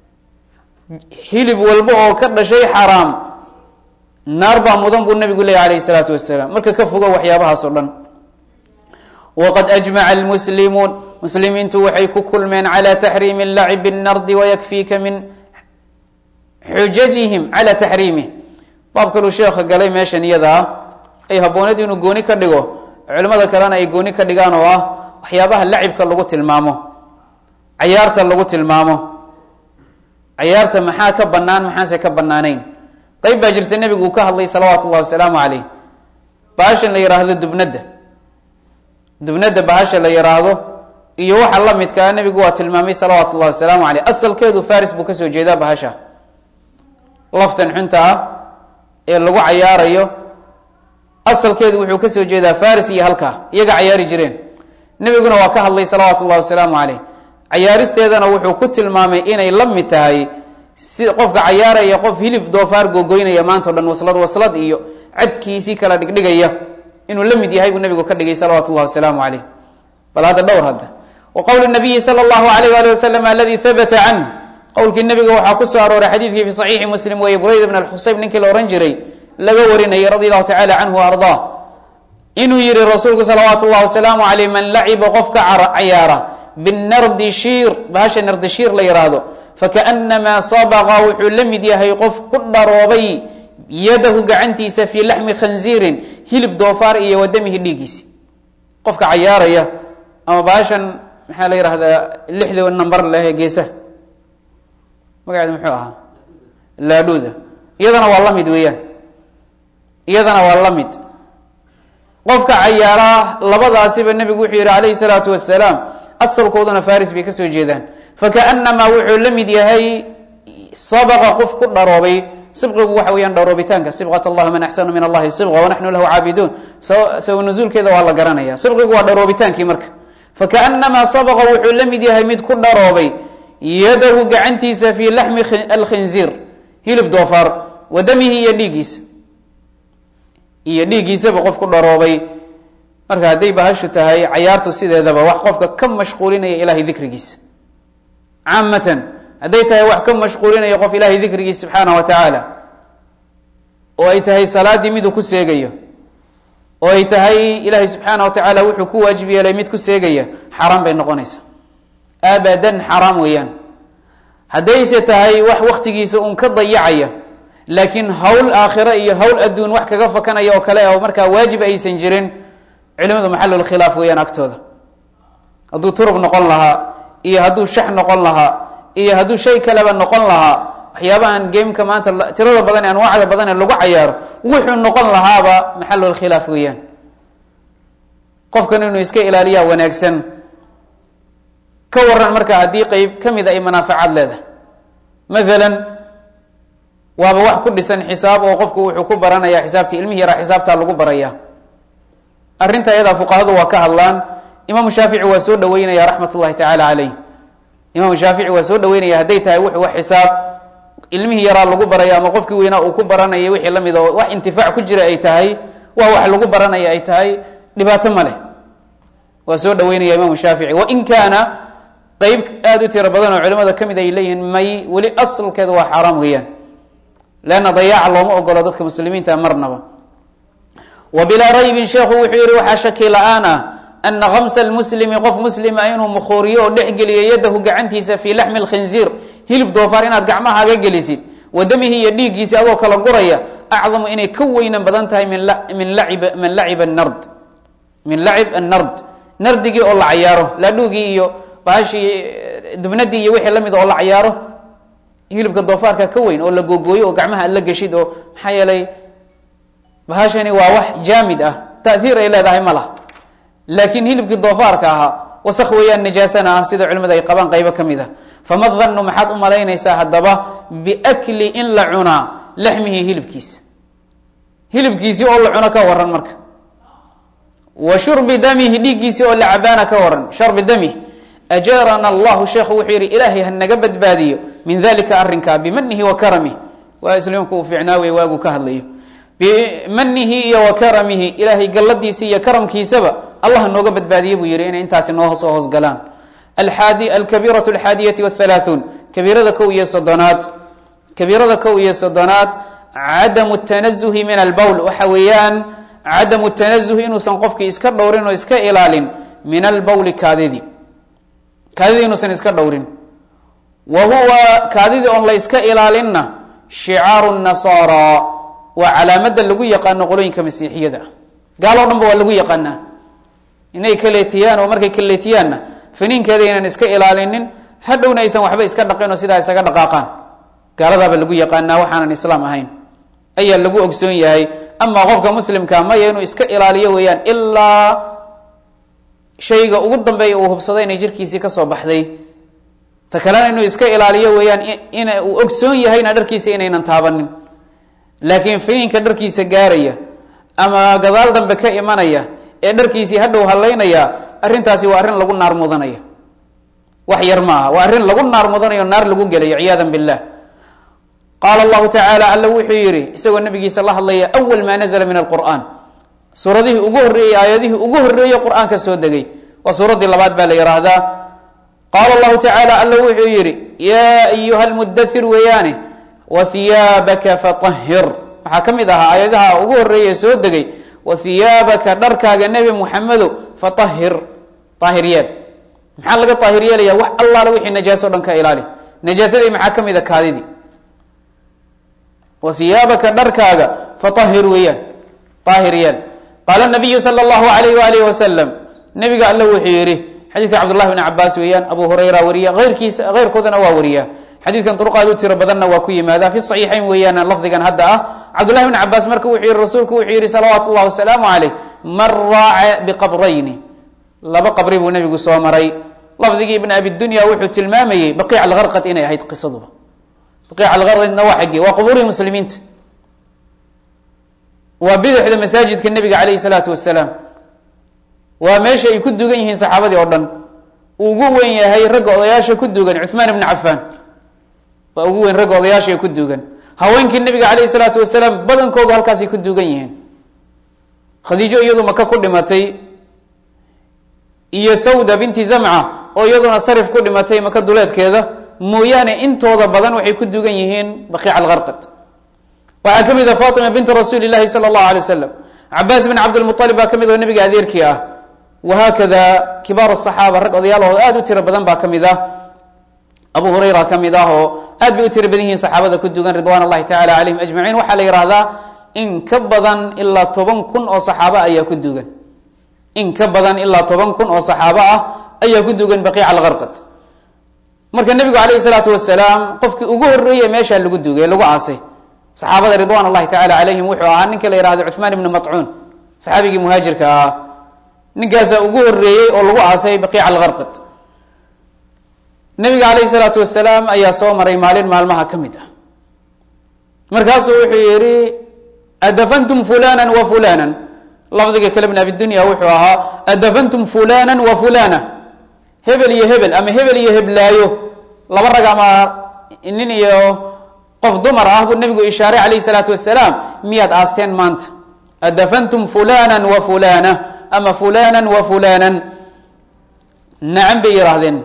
hilib walba oo ka dhashay xaaraam naar baa mudan buu nabigu leeyay alayh isalaatu wasalaam marka ka fogo waxyaabahaas o dhan waqad ajmaca almuslimuun muslimiintu waxay ku kulmeen calى taxriimi lacibi الnardi wayakfiika min xujajihim calى taxriimih baab kaluu sheekha galay meeshan iyada ah ay habboonad inuu gooni ka dhigo culimada kalena ay gooni ka dhigaan oo ah waxyaabaha lacibka lagu tilmaamo cayaarta lagu tilmaamo cayaarta maxaa ka banaan maxaanse ka banaanayn qayb baa jirta nebigu uu ka hadlay salawaatu ullahi wasalaamu caleyh bahashan la yihaahdo dubnadda dubnadda bahasha la yihaahdo iyo waxa la midkaa nebigu waa tilmaamay salawaatu ullahi wasalaamu caleyh asalkeedu faris buu kasoo jeedaa bahasha laftan xunta ah ee lagu cayaarayo asalkeedu wuxuu kasoo jeedaa faris iyo halkaa iyaga cayaari jireen nebiguna waa ka hadlay salawaatu ullahi wasalaamu caleyh cayaaristeedana wuxuu ku tilmaamay inay la mid tahay si qofka cayaaraya qof hilib doofaar googoynaya maanta o dhan waslad waslad iyo cadkiisii kala dhigdhigaya inuu la mid yahay buu nebigu ka dhigay salawaatu ullahi wasalaamu caleyh bal hadda dhowr hadda wa qowl nabiyi sala allahu alayh ali wasalam aladi habata canh qowlkii nebiga waxaa ku soo arooray xadiidkii fi saxiixi muslim weeye burayda bn alxusayb ninkii la ohan jiray laga warinayay radi allahu tacala canhu ardaa inuu yihi rasuulku salawaatu llahi wasalaamu caleyh man laciba qofka cayaara binardi shiir bahasha nardi shiir la yidhaahdo fakaأnamaa sabaqa wuxuu la mid yahay qof ku dharoobay yadahu gacantiisa fii laxmi khanziirin hilib doofaar iyo wadamihi dhiigiisi qofka cayaaraya ama bahashan maxaa la yidhahdaa lixda number leh ee geesaha magaceeda muxuu ahaa laadhuuda iyadana waa la mid weeyaan iyadana waa la mid qofka cayaaraa labadaasiba nebigu wuxuu yihi calayhi salaatu wasalaam asalkooduna faris bay ka soo jeedaan fakaأnamaa wuxuu la mid yahay sabaqa qof ku dharoobay sibqigu waxa weeyaan dharoobitaanka sibqat allah man axsanu min allahi sibqa wanaxnu lahu caabiduun sawa nuzuulkeeda waa la garanaya sibqigu waa dharoobitaankii marka fakaأnamaa sabaqa wuxuu la mid yahay mid ku dharoobay yadahu gacantiisa fii laxmi alkhinziir hilib doofaar wa damihi iyo dhiiggiisa iyo dhiiggiisaba qof ku dharoobay marka hadday bahashu tahay cayaartu sideedaba wax qofka ka mashquulinaya ilahay dikrigiisa caamatan hadday tahay wax ka mashquulinaya qof ilahay dikrigiisa subxaana wa tacaala oo ay tahay salaaddii miduu ku seegayo oo ay tahay ilaahay subxaana wa tacaala wuxuu ku waajib yeelay mid ku seegaya xaaraan bay noqonaysa abadan xaraam weeyaan haddayse tahay wax waktigiisa uun ka dayacaya laakiin hawl aakhiro iyo hawl adduun wax kaga fakanaya oo kale oo markaa waajib aysan jirin culimadu maxalulkhilaaf weeyaan agtooda hadduu turub noqon lahaa iyo hadduu shax noqon lahaa iyo hadduu shay kaleba noqon lahaa waxyaabahan gameka maanta tirada badan ee anwaacda badan ee lagu cayaaro wuxuu noqon lahaaba maxalulkhilaaf weeyaan qofkan inuu iska ilaaliyaa wanaagsan ka waran marka haddii qeyb ka mid a ay manaafacaad leedahay maalan waaba wax ku dhisan xisaab oo qofku wuxuu ku baranaya xisaabtii ilmihi yaraa xisaabtaa lagu baraya arrinta iyadaa fuqahadu waa ka hadlaan imaamu shaafici waa soo dhaweynaya raxmat ullahi tacaala caleyh imaamu shaafici waa soo dhaweynaya hadday tahay wuxuu wax xisaab ilmihii yaraa lagu baraya ama qofkii weynaa uu ku baranaya wixii la mid oo wax intifaac ku jira ay tahay waa wax lagu baranaya ay tahay dhibaato ma leh waa soo dhaweynaya imaamu shaafici wain kaana qeyb aada u tiro badan oo culimada ka mid ay leeyihiin may weli asalkeeda waa xaaraam weeyaan leanna dayaaca looma ogolo dadka muslimiinta marnaba wa bilaa raybin sheekhu wuxuu yihi waxaa shaki la-aan ah ana kamsa lmuslimi qof muslima inuu mukhuuriyo oo dhexgeliyo yadahu gacantiisa fii laxmi lkhinziir hilib doofaar inaad gacmahaaga gelisid wa damihi iyo dhiiggiisi adoo kala guraya acdamu inay ka weynan badan tahay min min lacib man laciba nard min lacib annard nardigii oo la cayaaro laadhuugii iyo bahashii dubnadii iyo wixii lamid oo la cayaaro hilibka doofaarka ka weyn oo la googooyo oo gacmaha aad la geshid oo maxaa yeelay bahashani waa wax jaamid ah taiir ay leedahay ma laha laakiin hilibkii doofaarka ahaa wasak weeyaan nijaasana ah sida culimada ay qabaan qaybo ka mid ah fama dhannu maxaad u malaynaysaa haddaba biakli in la cunaa laxmihi hilibkiisa hilibkiisii oo la cuno ka waran marka wa shurbi damihi dhiiggiisii oo la cabaana ka waran sharbi damih ajaarana allahu sheekhu wuxuu yihi ilaahay ha naga badbaadiyo min dalika arrinkaa bimanihi wa karamih waa islaamku uu fiicnaa wey waagu ka hadlayo bimanihi iyo wa karamihi ilaahay galladiisa iyo karamkiisaba allah nooga badbaadiye buu yihi inay intaasi noo soo hoosgalaan aadi alkabiiratu alxaadiyati wahalaaثuun kabiirada kow iyo soddonaad kabiirada kow iyo soddonaad cadamu tanazuhi min albowl waxa weeyaan cadamu tanazuhi inuusan qofkii iska dhowrin oo iska ilaalin min albowli kaadidii kaadidii inuusan iska dhowrin wa huwa kaadidii oon la iska ilaalinna shicaaru nasaara waa calaamada lagu yaqaano qolooyinka masiixiyada ah gaal o dhan ba waa lagu yaqaanaa inay kaleetiyaan oo markay kaleetiyaanna faniinkeeda inaan iska ilaalinin hadhowna aysan waxba iska dhaqin oo sidaa isaga dhaqaaqaan gaaladaaba lagu yaqaanaa waxaanan islaam ahayn ayaa lagu ogsoon yahay amaa qofka muslimka maya inuu iska ilaaliyo weeyaan ilaa shayga ugu dambeeya uu hubsado inay jirkiisii kasoo baxday ta kalena inuu iska ilaaliyo weeyaan in uu ogsoon yahayna dharkiisa inaynan taabanin laakiin faniinka dharkiisa gaaraya ama gadaal dambe ka imanaya ee dharkiisii hadhow halaynaya arrintaasi waa arrin lagu naar mudanaya wax yar maaha waa arrin lagu naar mudanayo naar lagu gelayo ciyaada billah qaala allahu tacaala alla wuxuu yihi isagoo nabigiisa la hadlaya awal maa nazla min alqur'an suuradihii ugu horreeyey aayadihii ugu horreeyey qur-aanka soo degay waa suuraddii labaad baa la yidhaahdaa qaala allahu tacaala alla wuxuu yihi yaa ayuha lmudathir weeyaane wa hiyaabaka fatahhir waxaa ka mid ahaa aayadaha ugu horreeye soo degay wa hiyaabaka dharkaaga nebi muxamedo fatahhir daahir yeel maxaa laga daahir yeelaya wax allaale wixii najaaso o dhan ka ilaali najaasadii maxaa ka mid a kaadidii wa hiyaabaka dharkaaga fatahir weeyaan daahir yeel qaala nabiyu sala allahu alayh waalihi wasalam nabiga alle wuxuu yihi xadiidka cabdullahi bn cabaas weeyaan abu hurayra wariya eyrkiisa keyrkoodana waa wariya xadiidkan duruqaad u tiro badanna waa ku yimaada fi saxiixayn weeyaan lafdigan hadda ah cabdullahi bn cabaas marka wuxuu yihi rasuulku wuxuu yihi salawaatu llahi wasalaamu caleyh man raaca biqabrayni laba qabri buu nebigu soo maray lafdigii ibn abidunya wuxuu tilmaamayey baqiic algarqad inay ahayd qisaduba baqiic algarqadna waa xaggee waa qubuurihii muslimiinta waa bidixda masaajidka nebiga caleyhi salaatu wasalaam waa meesha ay ku dugan yihiin saxaabadii oo dhan uu ugu weyn yahay ragga odayaasha ku dugan cuثmaan ibn cafaan waa ugu weyn ragga odayaasha ee ku dugan haweenkii nebiga caleyhi salaatu wasalaam badankoodu halkaasay ku dugan yihiin khadiijo iyadu maka ku dhimatay iyo sawda binti zamca oo iyaduna sarif ku dhimatay maka duleedkeeda mooyaane intooda badan waxay ku dugan yihiin baqiic algarqad waxaa ka mid a fatima binti rasuuli llahi sala allahu alay wasalam cabaas bin cabdilmualib baa ka mid oo nebiga adeerkii ah wahaakada kibaar asaxaaba rag odayaal oo aad u tiro badan baa ka mid ah abu hurayra ka mid ah oo aad bay u tiro badan yihiin saxaabada ku dugan ridwan allahi tacala calayhim ajmaciin waxaa la yihahdaa in ka badan ilaa toban kun oo saxaaba ayaa ku dugan in ka badan ilaa toban kun oo saxaabo ah ayaa ku dugan baqiic algarqad marka nebigu calayhi salaatu wasalaam qofkii ugu horreeye meeshaa lagu dugay lagu aasay saxaabada ridwan allahi tacala calayhim wuxuu ahaa ninka la yihahdo cuثmaan ibni macuun saxaabigii muhaajirka ahaa ninkaasaa ugu horeeyey oo lagu aasay baqiic algarqad nebiga calayhi salaatu wasalaam ayaa soo maray maalin maalmaha ka mid ah markaasuu wuxuu yihi adafantum fulana wa fulana lafdiga kale bn abidunya wuxuu ahaa adafantum fulana wa fulana hebel iyo hebel ama hebel iyo heblaayo laba rag ama nin iyo qof dumar ah buu nebigu ishaaray calayhi salaatu wasalaam miyaad aasteen maanta adafantum fulana wa fulana ama fulana wa fulana nacam bay yihaahdeen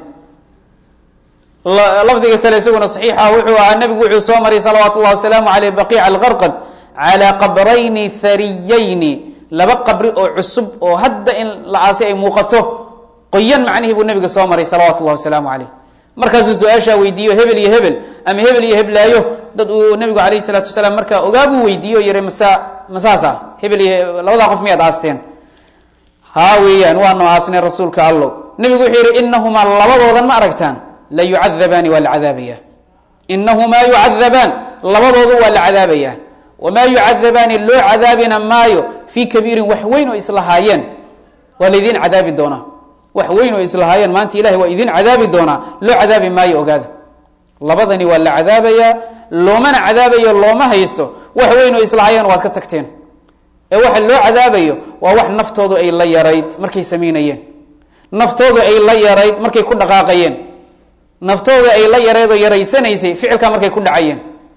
lafdiga kale isaguna saxiixa wuxuu ahaa nebigu wuxuu soo maray salawaatu llahi wasalaamu aleyh baqiic algarqad calaa qabrayni hariyayni laba qabri oo cusub oo hadda in la aasay ay muuqato qoyan macnihii buu nebiga soo maray salawatu llahi wasalaamu caleyh markaasuu su-aashaa weydiiyo hebel iyo hebel ama hebel iyo heblaayo dad uu nebigu alayhi salaatu wasalaam markaa ogaabuu weydiiyo yihi masa masaas ah hebel iyo labadaa qof miyaad aasteen haa weeyaan waanu aasnay rasuulka allow nebigu wuxuu yihi inahumaa labadoodan ma aragtaan la yucadabaani waa la cadaabaya inahumaa yucadabaan labadoodu waa la cadaabaya wamaa yucadabaani loo cadaabina maayo fii kabiirin wax weyn oo islahaayeen waa laydin cadaabi doonaa wax weyn oo islahaayeen maanta ilahay waa idin cadaabi doonaa loo cadaabi maayo ogaada labadani waa la cadaabayaa loomana cadaabayo looma haysto wax weyn oo islahaayeen waad ka tagteen ee waxa loo cadaabayo waa wax naftoodu ay la yarayd markay samaynayeen naftoodu ay la yarayd markay ku dhaqaaqayeen naftooda ay la yareed oo yaraysanaysay ficilkaa markay ku dhacayeen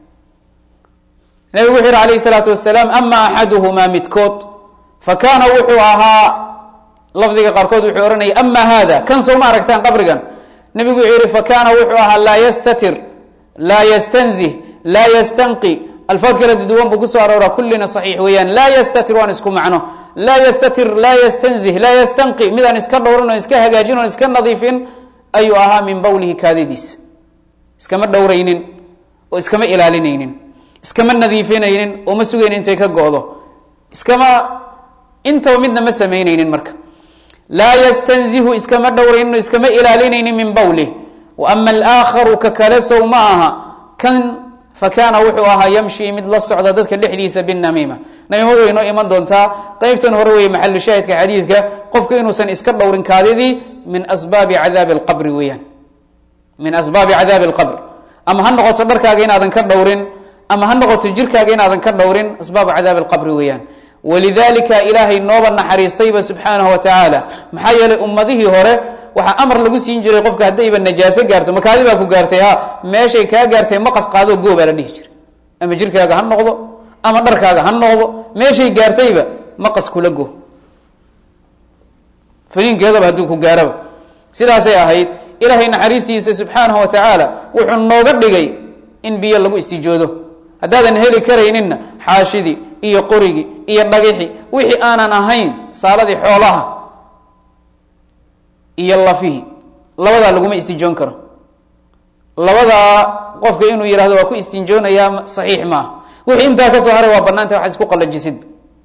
nebigu wuxuu yihi alayhi salaatu wasalaam ama axaduhumaa midkood fa kaana wuxuu ahaa lafdiga qaarkood wuxuu ohanaya ama hada kan soo ma aragtaan qabrigan nebigu wuxuu yihi fa kaana wuxuu ahaa laa yastatir laa yastanzih laa yastanqi alfaad kala duwan buu kusoo aroora kullina saxiix weeyaan laa yastatir waan isku macno laa yastatir laa yastanzih laa yastanqi midaan iska dhowrin oo iska hagaajin oon iska nadiifin ayuu ahaa min bawlihi kaadidiisa iskama dhowraynin oo iskama ilaalinaynin iskama nadiifinaynin oo ma sugaynin intay ka go-do iskama intaba midna ma samaynaynin marka laa yastanzihu iskama dhowraynin oo iskama ilaalinaynin min bawlih wa ama alaakharu ka kale sow ma aha kan fa kaana wuxuu ahaa yamshi mid la socda dadka dhexdiisa binamiima namiimadu way noo iman doontaa qeybtan hore weeye maxalu shaahidka xadiidka qofku inuusan iska dhowrin kaadidii min asbaabi cadaabi alqabri weeyaan min asbaabi cadaabi alqabr ama ha noqoto dharkaaga inaadan ka dhowrin ama ha noqoto jirkaaga inaadan ka dhowrin asbaabu cadaabi alqabri weeyaan walidalika ilaahay nooba naxariistayba subxaanahu wa tacaala maxaa yeelay ummadihii hore waxaa amar lagu siin jiray qofka haddayba najaaso gaarto makaadi baa ku gaartay ha meeshay kaa gaartay maqas qaadoo goo baa la dhihi jiray ama jirkaaga ha noqdo ama dharkaaga ha noqdo meeshay gaartayba maqas kula go faniinkeedaba hadduu ku gaaraba sidaasay ahayd ilaahay naxariistiisa subxaanahu wa tacaala wuxuu nooga dhigay in biyo lagu istijoodo haddaadan heli karayninna xaashidii iyo qorigii iyo dhagixi wixii aanan ahayn saaladii xoolaha iyo lafihii labadaa laguma istinjoon karo labadaa qofka inuu yihahdo waa ku istinjoonayaa saxiix maaha wixii intaa kasoo haray waa banaanta wax isku qalajisid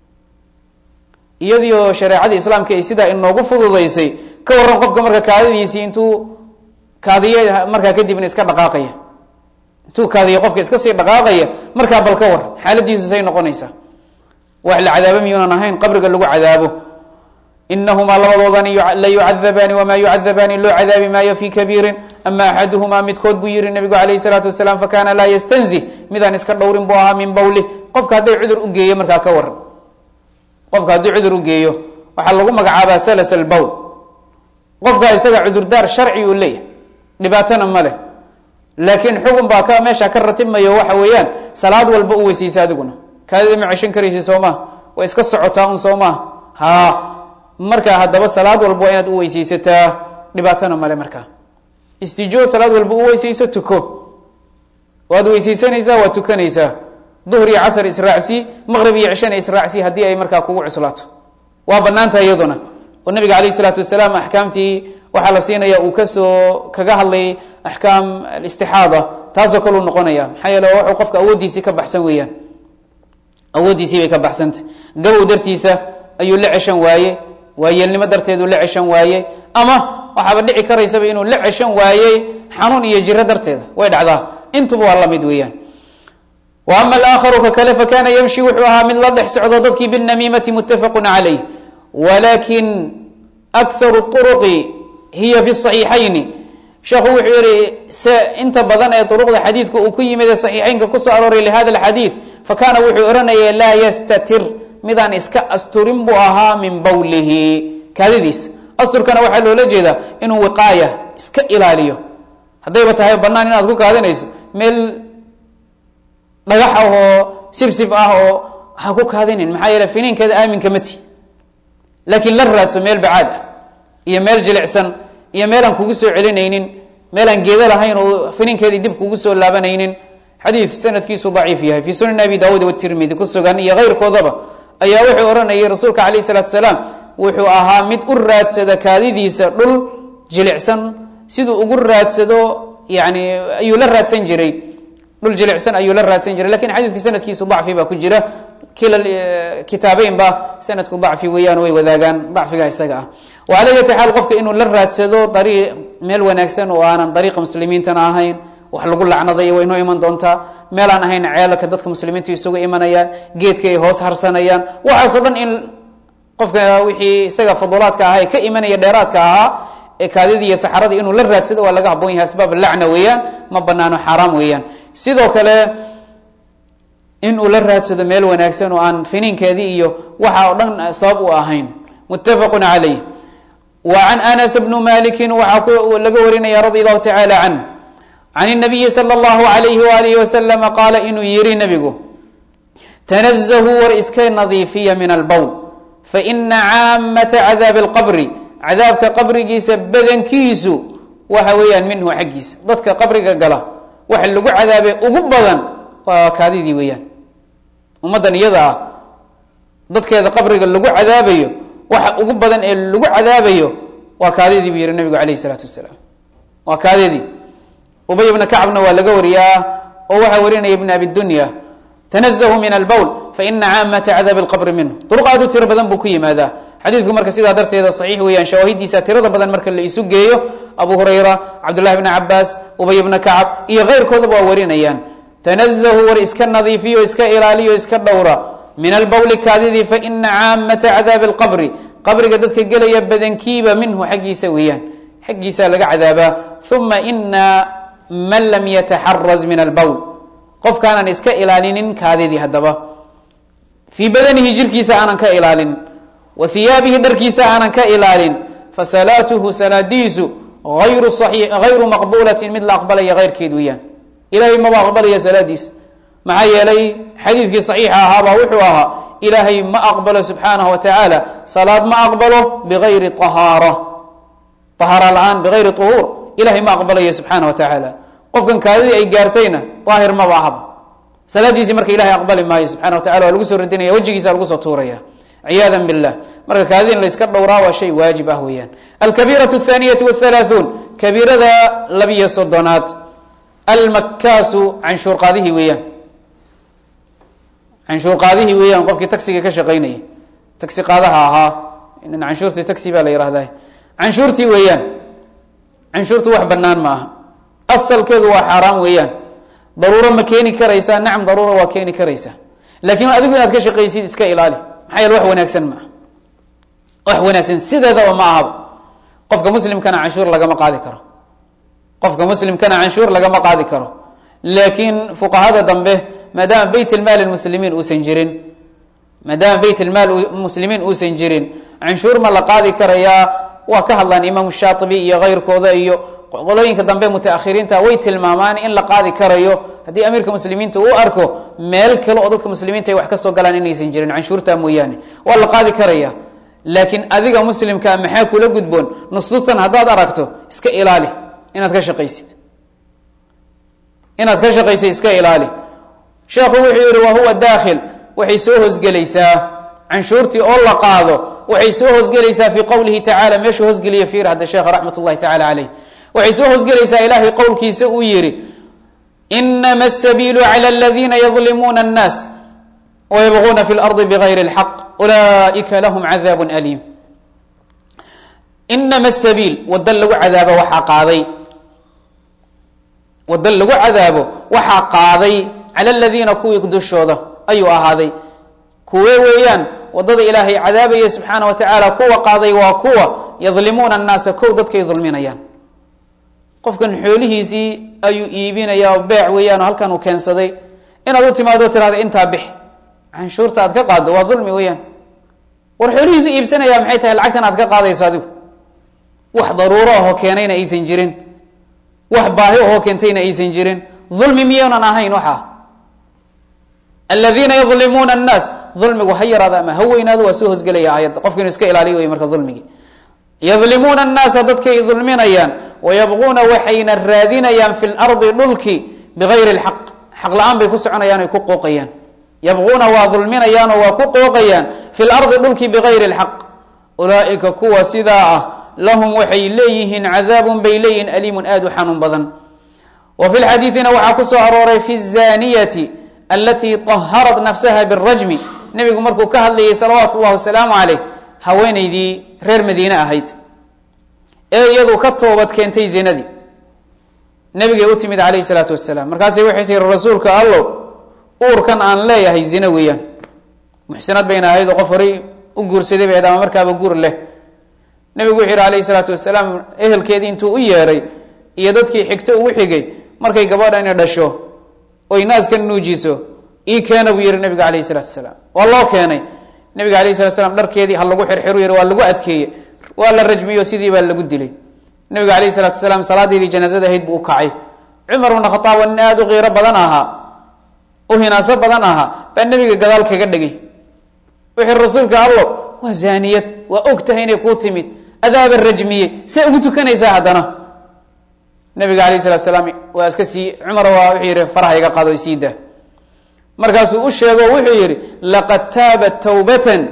iyadiio shareecadii islaamka ay sidaa inoogu fududaysay ka waran qofka marka kaadadiisii intuu kaadiye markaa kadibna iska dhaqaaqaya intuu kaadiye qofka iska sii dhaqaaqaya markaa bal ka war xaaladiisu say noqonaysaa wax la cadaabo miyuunan ahayn qabriga lagu cadaabo inahumaa labadoodani la yucadabaani wamaa yucadabaani loo cadaabi maayo fi kabiirin ama axaduhumaa midkood buu yihi nabigu alayh salaatu wasalaam fakana laa yastanzih midaan iska dhowrin buu ahaa min bawlih qofka hadday cudur u geeyo markaa ka waran qofka haddii cudur u geeyo waxaa lagu magacaabaa salas albowl qofka isaga cudurdaar sharci uu leeyahay dhibaatana ma leh laakiin xugun baa ka meesha ka ratibmayo waxa weeyaan salaad walba u weysaysa adiguna kaadida ma ceshan karaysa soo maha waa iska socotaa un soo maha ha markaa haddaba salaad walba waa inaad u weysaysataa dhibaatana male markaa istijoo salaad walba u weysayso tuko waad weysaysanaysaa waad tukanaysaa duhr iyo casr israacsi maqrib iyo cishana israacsi haddii ay markaa kugu cuslaato waa banaantaha iyaduna oo nabiga alayh isalaatu wasalaam axkaamtii waxaa la siinaya uu kasoo kaga hadlay axkaam alistixaada taasoo kaleu noqonaya maxaa yeele wuxuu qofka awooddiisii ka baxsan weeyaan awooddiisii bay ka baxsantay gabow dartiisa ayuu la ceshan waaye waayeelnimo darteeduu la ceshan waaye ama waxaaba dhici karaysaba inuu la ceshan waayey xanuun iyo jiro darteeda way dhacdaa intuba waa lamid weeyaan wa ama alaakharu ka kale fakana yamshi wuxuu ahaa mid la dhex socdo dadkii binamiimati muttafaqu calayh walakin akharu turuqi hiya fi saxiixayni sheekhu wuxuu yihi se inta badan ee duruqda xadiidka uu ku yimid ee saxiixeynka kusoo arooray lihada alxadiid fakana wuxuu ohanaya laa yastatir midaan iska asturin buu ahaa min bawlihi kaadidiisa asturkana waxaa loola jeedaa inuu wiqaaya iska ilaaliyo haddayba tahay banaan inaad ku kaadinayso meel dhagax ah oo sibsib ah oo ha ku kaadinin maxaa yeele finiinkeeda aaminka ma tihid laakiin la raadso meel bacaad ah iyo meel jilicsan iyo meelaan kugu soo celinaynin meelaan geedo lahayn oo finiinkeedii dib kugu soo laabanaynin xadiid sanadkiisu daciif yahay fii sunan abi daawuud watirmidi ku sugan iyo keyrkoodaba ayaa wuxuu odhanayay rasuulka calayh salaatu salaam wuxuu ahaa mid u raadsada kaadidiisa dhul jilicsan siduu ugu raadsado yani ayuu la raadsan jiray dhul jilicsan ayuu la raadsan jiray lakin xadiidka sanadkiisu dacfi baa ku jira kila kitaabeyn ba sanadku dacfi weeyaan way wadaagaan dacfiga isaga ah wala yati xaal qofka inuu la raadsado ariiq meel wanaagsan oo aanan dariiqa muslimiintana ahayn wax lagu lacnadayo way noo iman doontaa meelaan ahayn ceelalka dadka muslimiinta isugu imanayaan geedka ay hoos harsanayaan waxaasoo dhan in qofka wixii isaga fudulaadka ahaa ee ka imanaya dheeraadka ahaa ee kaadidii iyo saxaradii inuu la raadsado waa laga haboon yahay asbaab lacna weeyaan ma banaano xaaraam weeyaan sidoo kale inuu la raadsado meel wanaagsan oo aan finiinkeedii iyo waxa oo dhan sabab u ahayn muttafaqu calayh wa can anas bnu maliki waxaa laga warinaya radi allahu tacaala canh can الnabiyi slى اllahu alayhi walihi waslama qaala inuu yihi nebigu tanazahuu war iska nadiifiya min albowl faina caamata cadaabi اlqabri cadaabka qabrigiisa badankiisu waxa weeyaan minhu xaggiisa dadka qabriga gala waxa lagu cadaabe ugu badan waa kaadidii weeyaan ummaddan iyada ah dadkeeda qabriga lagu cadaabayo waxa ugu badan ee lagu cadaabayo waa kaadidii buu yihi nebigu alayh الsalaatu wasalaam waa kaadidii ubay bna kacbna waa laga wariyaa oo waxaa warinaya ibn abi dunya tanazahu min albowl faina caamata cadaabi اlqabri minhu duruq aad u tiro badan buu ku yimaadaa xadiidku marka sidaa darteeda saxiix weeyaan shawaahidiisa tirada badan marka la isu geeyo abu hurayra cabdullahi bni cabaas ubay bna kacab iyo keyrkoodaba waa warinayaan tanazahu war iska nadiifiyo iska ilaaliyo iska dhowra min albowli kaadidii faina caamata cadaabi اlqabri qabriga dadka gelaya badankiiba minhu xaggiisa weeyaan xaggiisaa laga cadaabaa uma ina man lam yataxaraz min albowl qofkaanan iska ilaalinin kaadidii haddaba fii badanihi jirkiisa aanan ka ilaalin wa hiyaabihi dharkiisa aanan ka ilaalin fasalaatuhu salaadiisu ayru hayru maqbulatin mid la aqbalaya keyrkeed weeyaan ilahay maba aqbalaya salaadiisa maxaa yeelay xadiidkii saxiixa ahaabaa wuxuu ahaa ilaahay ma aqbalo subxaanahu wa tacaala salaad ma aqbalo bigayri ahaara ahaara la-aan bigayri uhuur ilahay ma aqbalayo subxaana wa tacaala qofkan kaadidii ay gaartayna daahir maba ahaba salaadiisii marka ilahay aqbali maayo subxana wa tacala waa lagu soo radinaya wejigiisa lagu soo tuuraya ciyaada billah marka kaadidin layska dhowraa waa shay waajib ah weeyaan alkabiiraة الthaniyati wاthalaaثuun kabiirada labiyo soddonaad almakkaasu canshuur qaadihii weeyaan canshuur qaadihii weeyaan qofkii taxiga ka shaqaynayay taxi qaadaha ahaa inan canshuurtii taxi baa la yihahdaa canshuurtii weeyaan canshuurtu wax banaan ma aha asalkeedu waa xaaraam weeyaan daruuro ma keeni karaysaa nacam daruura waa keeni karaysaa laakiin adigu inaad ka shaqaysid iska ilaali maxaa yeele wax wanaagsan maaha wax wanaagsan sideedaba ma ahaba qofka muslimkana canshuur lagama qaadi karo qofka muslimkana canshuur lagama qaadi karo laakiin fuqahada dambe maadaama beyt lmaal muslimiin uusan jirin maadaama beyt lmaal muslimiin uusan jirin canshuur ma la qaadi karayaa waa ka hadlaan imaam shaatibi iyo keyrkooda iyo qolooyinka dambe mutaakhiriinta way tilmaamaan in la qaadi karayo haddii amiirka muslimiinta uu arko meel kale oo dadka muslimiinta ay wax ka soo galaan inaysan jirin canshuurta mooyaane waa la qaadi karaya laakiin adiga muslimkaa maxaa kula gudboon nusuustan haddaad aragto iska ilaali inaad ka shaqaysid inaad ka shaqaysid iska ilaali sheekhu wuxuu yihi wa huwa daakhil waxay soo hoosgelaysaa canshuurtii oo la qaado waxay soo hoosgelaysaa fii qowlihi tacala meeshuu hoosgeliya fiir hadda sheekha raxmat ullahi tacala caleyh waxay soo hoosgelaysaa ilaahay qowlkiisa uu yihi inama asabiilu clى aladiina yadlimuuna الnaas wayabغuna fi اlarضi bغayri اlxaq ulaئika lahm cadaab aliim inama asabiil wada lagu cadaabo waxaa qaaday wada lagu cadaabo waxaa qaaday cala aladiina kuwii dushooda ayuu ahaaday kuwe weeyaan wadada ilaahay cadaabaya subxaana wa tacaala kuwa qaaday waa kuwa yadlimuuna annaasa kow dadkay dulminayaan qofkan xoolihiisii ayuu iibinayaa oo beec weeyaan oo halkan uu keensaday inaad u timaado tirahda intaa bix canshuurta aad ka qaaddo waa dulmi weeyaan war xoolihiisu iibsanaya maxay tahay lacagtan aad ka qaadayso adigu wax daruuro ahoo keenayna aysan jirin wax baahi ahoo keentayna aysan jirin dulmi miyaynan ahayn waxaa aladiina yadlimuuna annaas dulmigu ha yaraado ama ha weynaado waa soo hosgelaya aayadda qofka inu iska ilaaliyo wey marka dulmigii yadlimuuna annaasa dadkay dulminayaan wayabquuna waxayna raadinayaan fi lardi dhulki bigayri lxaq xaq la-aan bay ku soconayaan ay ku qooqayaan yabquuna waa dulminayaanoo waa ku qooqayaan fi lardi dhulki bigayri lxaq ulaaika kuwa sidaa ah lahum waxay leeyihiin cadaabun bay leeyihiin aliimun aad u xanuun badan wa fi lxadiidina waxaa ku soo arooray fi zaniyati alatii طaharat nafsaha birajmi nebigu markuu ka hadlayay salawaatu اllahi wasalaamu caleyh haweenaydii reer madiine ahayd ee iyadu ka toobad keentay zinadii nebigay u timid calayh salaatu wasalaam markaasay waxay tiri rasuulka allow uurkan aan leeyahay zine weeyaan muxsinad bayna ahayd oo qof horay u guursaday bay ahayd ama markaaba guur leh nebigu wuxuu yihi alayh salaatu wasalaam ehelkeedii intuu u yeedhay iyo dadkii xigto ugu xigay markay gabadhani dhasho oy naaska nuujiso ii keena buu yihi nebiga alayh salatu wasalaam waa loo keenay nebiga alayh salatu slam dharkeedii ha lagu xirxiru yihi waa lagu adkeeye waa la rajmiyo sidii baa lagu dilay nebiga alayh salatu wasalaam salaadeedii janaazada ahayd buu u kacay cumar bna khataab waa nin aada u qiiro badan ahaa u hinaaso badan ahaa baa nebiga gadaal kaga dhegay wuxuu rasuulka allo waa zaaniyad waa og tahay inay kuu timid adaaba rajmiyey see ugu tukanaysaa haddana nabiga alayh salatu salaam waa iska sii cumar waa wuxuu yihi faraha iga qaado sii daa markaasuu u sheego wuxuu yihi laqad taabat tawbatan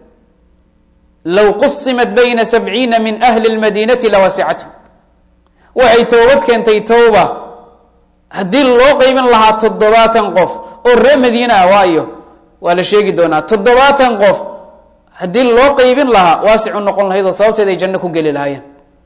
low qusimat bayna sabciina min ahli lmadiinati lawasicathu waxay towbad keentay towba haddii loo qeybin lahaa toddobaatan qof oo reer madiine ah waayo waa la sheegi doonaa toddobaatan qof haddii loo qeybin lahaa waasicu noqon lahayd oo sababteed ay janno ku geli lahaayeen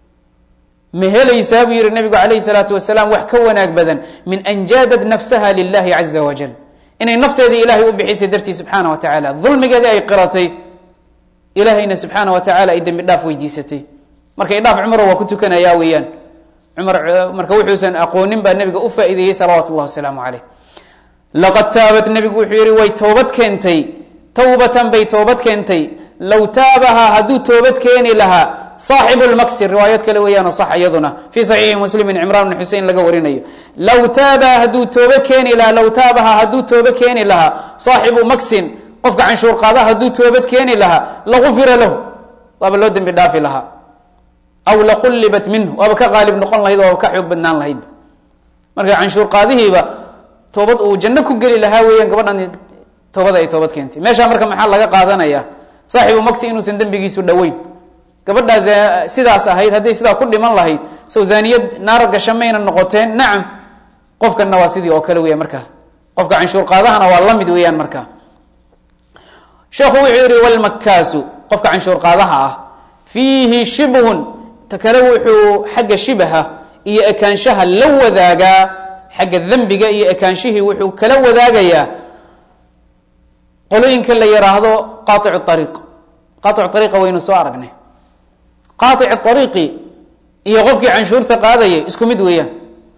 ma helaysaa buu yihi nabigu calayhi salaatu wasalaam wax ka wanaag badan min an jaadad nafsaha lilahi caza wajal inay nafteedii ilaahay u bixisay dartii subxaana wa tacaala dulmigeedii ay qiratay ilaahayna subxaana wa tacaala ay dembi dhaaf weydiisatay marka idhaaf cumaro waa ku tukanayaa weeyaan cumar marka wuxuusan aqoonin baa nabiga u faa'iideeyey salawaatu llahi wasalaamu caleyh laqad taabat nebigu wuxuu yihi way toobad keentay towbatan bay toobad keentay low taabahaa hadduu toobad keeni lahaa saaxibu lmaksi riwaayad kale weeyaano sax iyaduna fii saxiixi muslimin cimraan bn xusein laga warinayo low taaba hadduu toobe keeni lahaa low taabaha hadduu toobe keeni lahaa saaxibu maksin qofka canshuur qaada hadduu toobad keeni lahaa lagufira lahu waaba loo dembi dhaafi lahaa aw laqullibat minhu waaba ka qaalib noqon lahayd waaba ka xoog badnaan lahaydba marka canshuur qaadihiiba toobad uu janno ku geli lahaa weeyaan gabadhan toobada ay toobad keentay meeshaa marka maxaa laga qaadanaya saaxibu maksi inuusan dembigiisu dhoweyn gabadhaas sidaas ahayd hadday sidaa ku dhiman lahayd sow zaaniyad naar gasha mayna noqoteen nacam qofkanna waa sidii oo kale weeyaan markaa qofka canshuur qaadahana waa la mid weeyaan markaa sheekhu wuxuu yihi walmakaasu qofka canshuur qaadaha ah fiihi shibhun ta kale wuxuu xagga shibaha iyo ekaanshaha la wadaagaa xagga dembiga iyo ekaanshihii wuxuu kala wadaagayaa qolooyinka la yidhaahdo qaaicu ariiq qaaicu ariiqa waynu soo aragnay qaaic ariiqi iyo qofkii canshuurta qaadayay isku mid weeyaan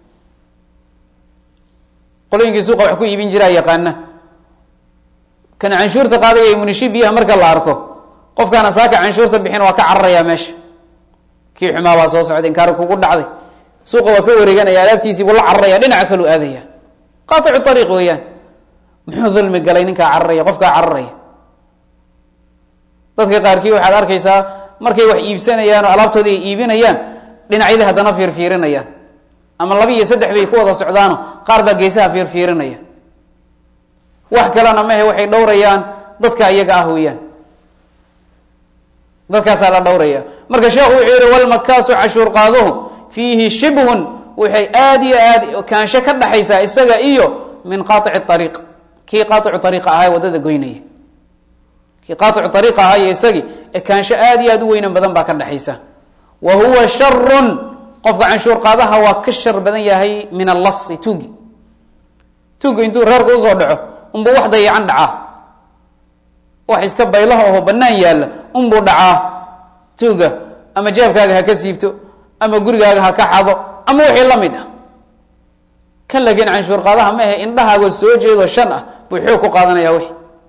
qolooyinkii suuqa wax ku iibin jiraa yaqaana kan canshuurta qaadaya munishi biyaha marka la arko qofkaana saaka canshuurta bixin waa ka cararayaa meesha kii xumaa baa soo socday inkaari kugu dhacday suuqa waa ka wareeganaya alaabtiisii buu la cararaya dhinaca kaluu aadaya qaaicu ariiq weeyaan muxuu dulmi galay ninkaa cararaya qofkaa cararaya dadka qaarkii waxaad arkaysaa markay wax iibsanayaan oo alaabtooda ay iibinayaan dhinacyadii haddana fiirfiirinayaan ama laba iyo saddex bay ku wada socdaano qaar baa geesaha fiirfiirinaya wax kalena mahe waxay dhowrayaan dadka iyaga ah weeyaan dadkaasaa la dhowraya marka sheekhu wuxuu yihi walmakaasu cashuur qaaduhu fiihi shibhun waxay aada iyo aad kaansho ka dhaxaysaa isaga iyo min qaaici ariiq kii qaaicu ariiqa ahaa waddada goynaya kii qaaicu ariiqa ahaa iyo isagii ekaansho aada iyo aad u weynan badan baa ka dhexaysa wa huwa sharun qofka canshuur qaadaha waa ka shar badan yahay min allasi tuugi tuugi intuu reerka usoo dhaco unbuu wax dayacan dhacaa wax iska baylaha oho banaan yaalla unbuu dhacaa tuuga ama jeebkaaga ha ka siibto ama gurigaaga ha ka xado ama wixii la mid ah kan laakiin canshuur qaadaha ma ahe indhahaagoo soo jeedo shan ah buu xoog ku qaadanaya wixi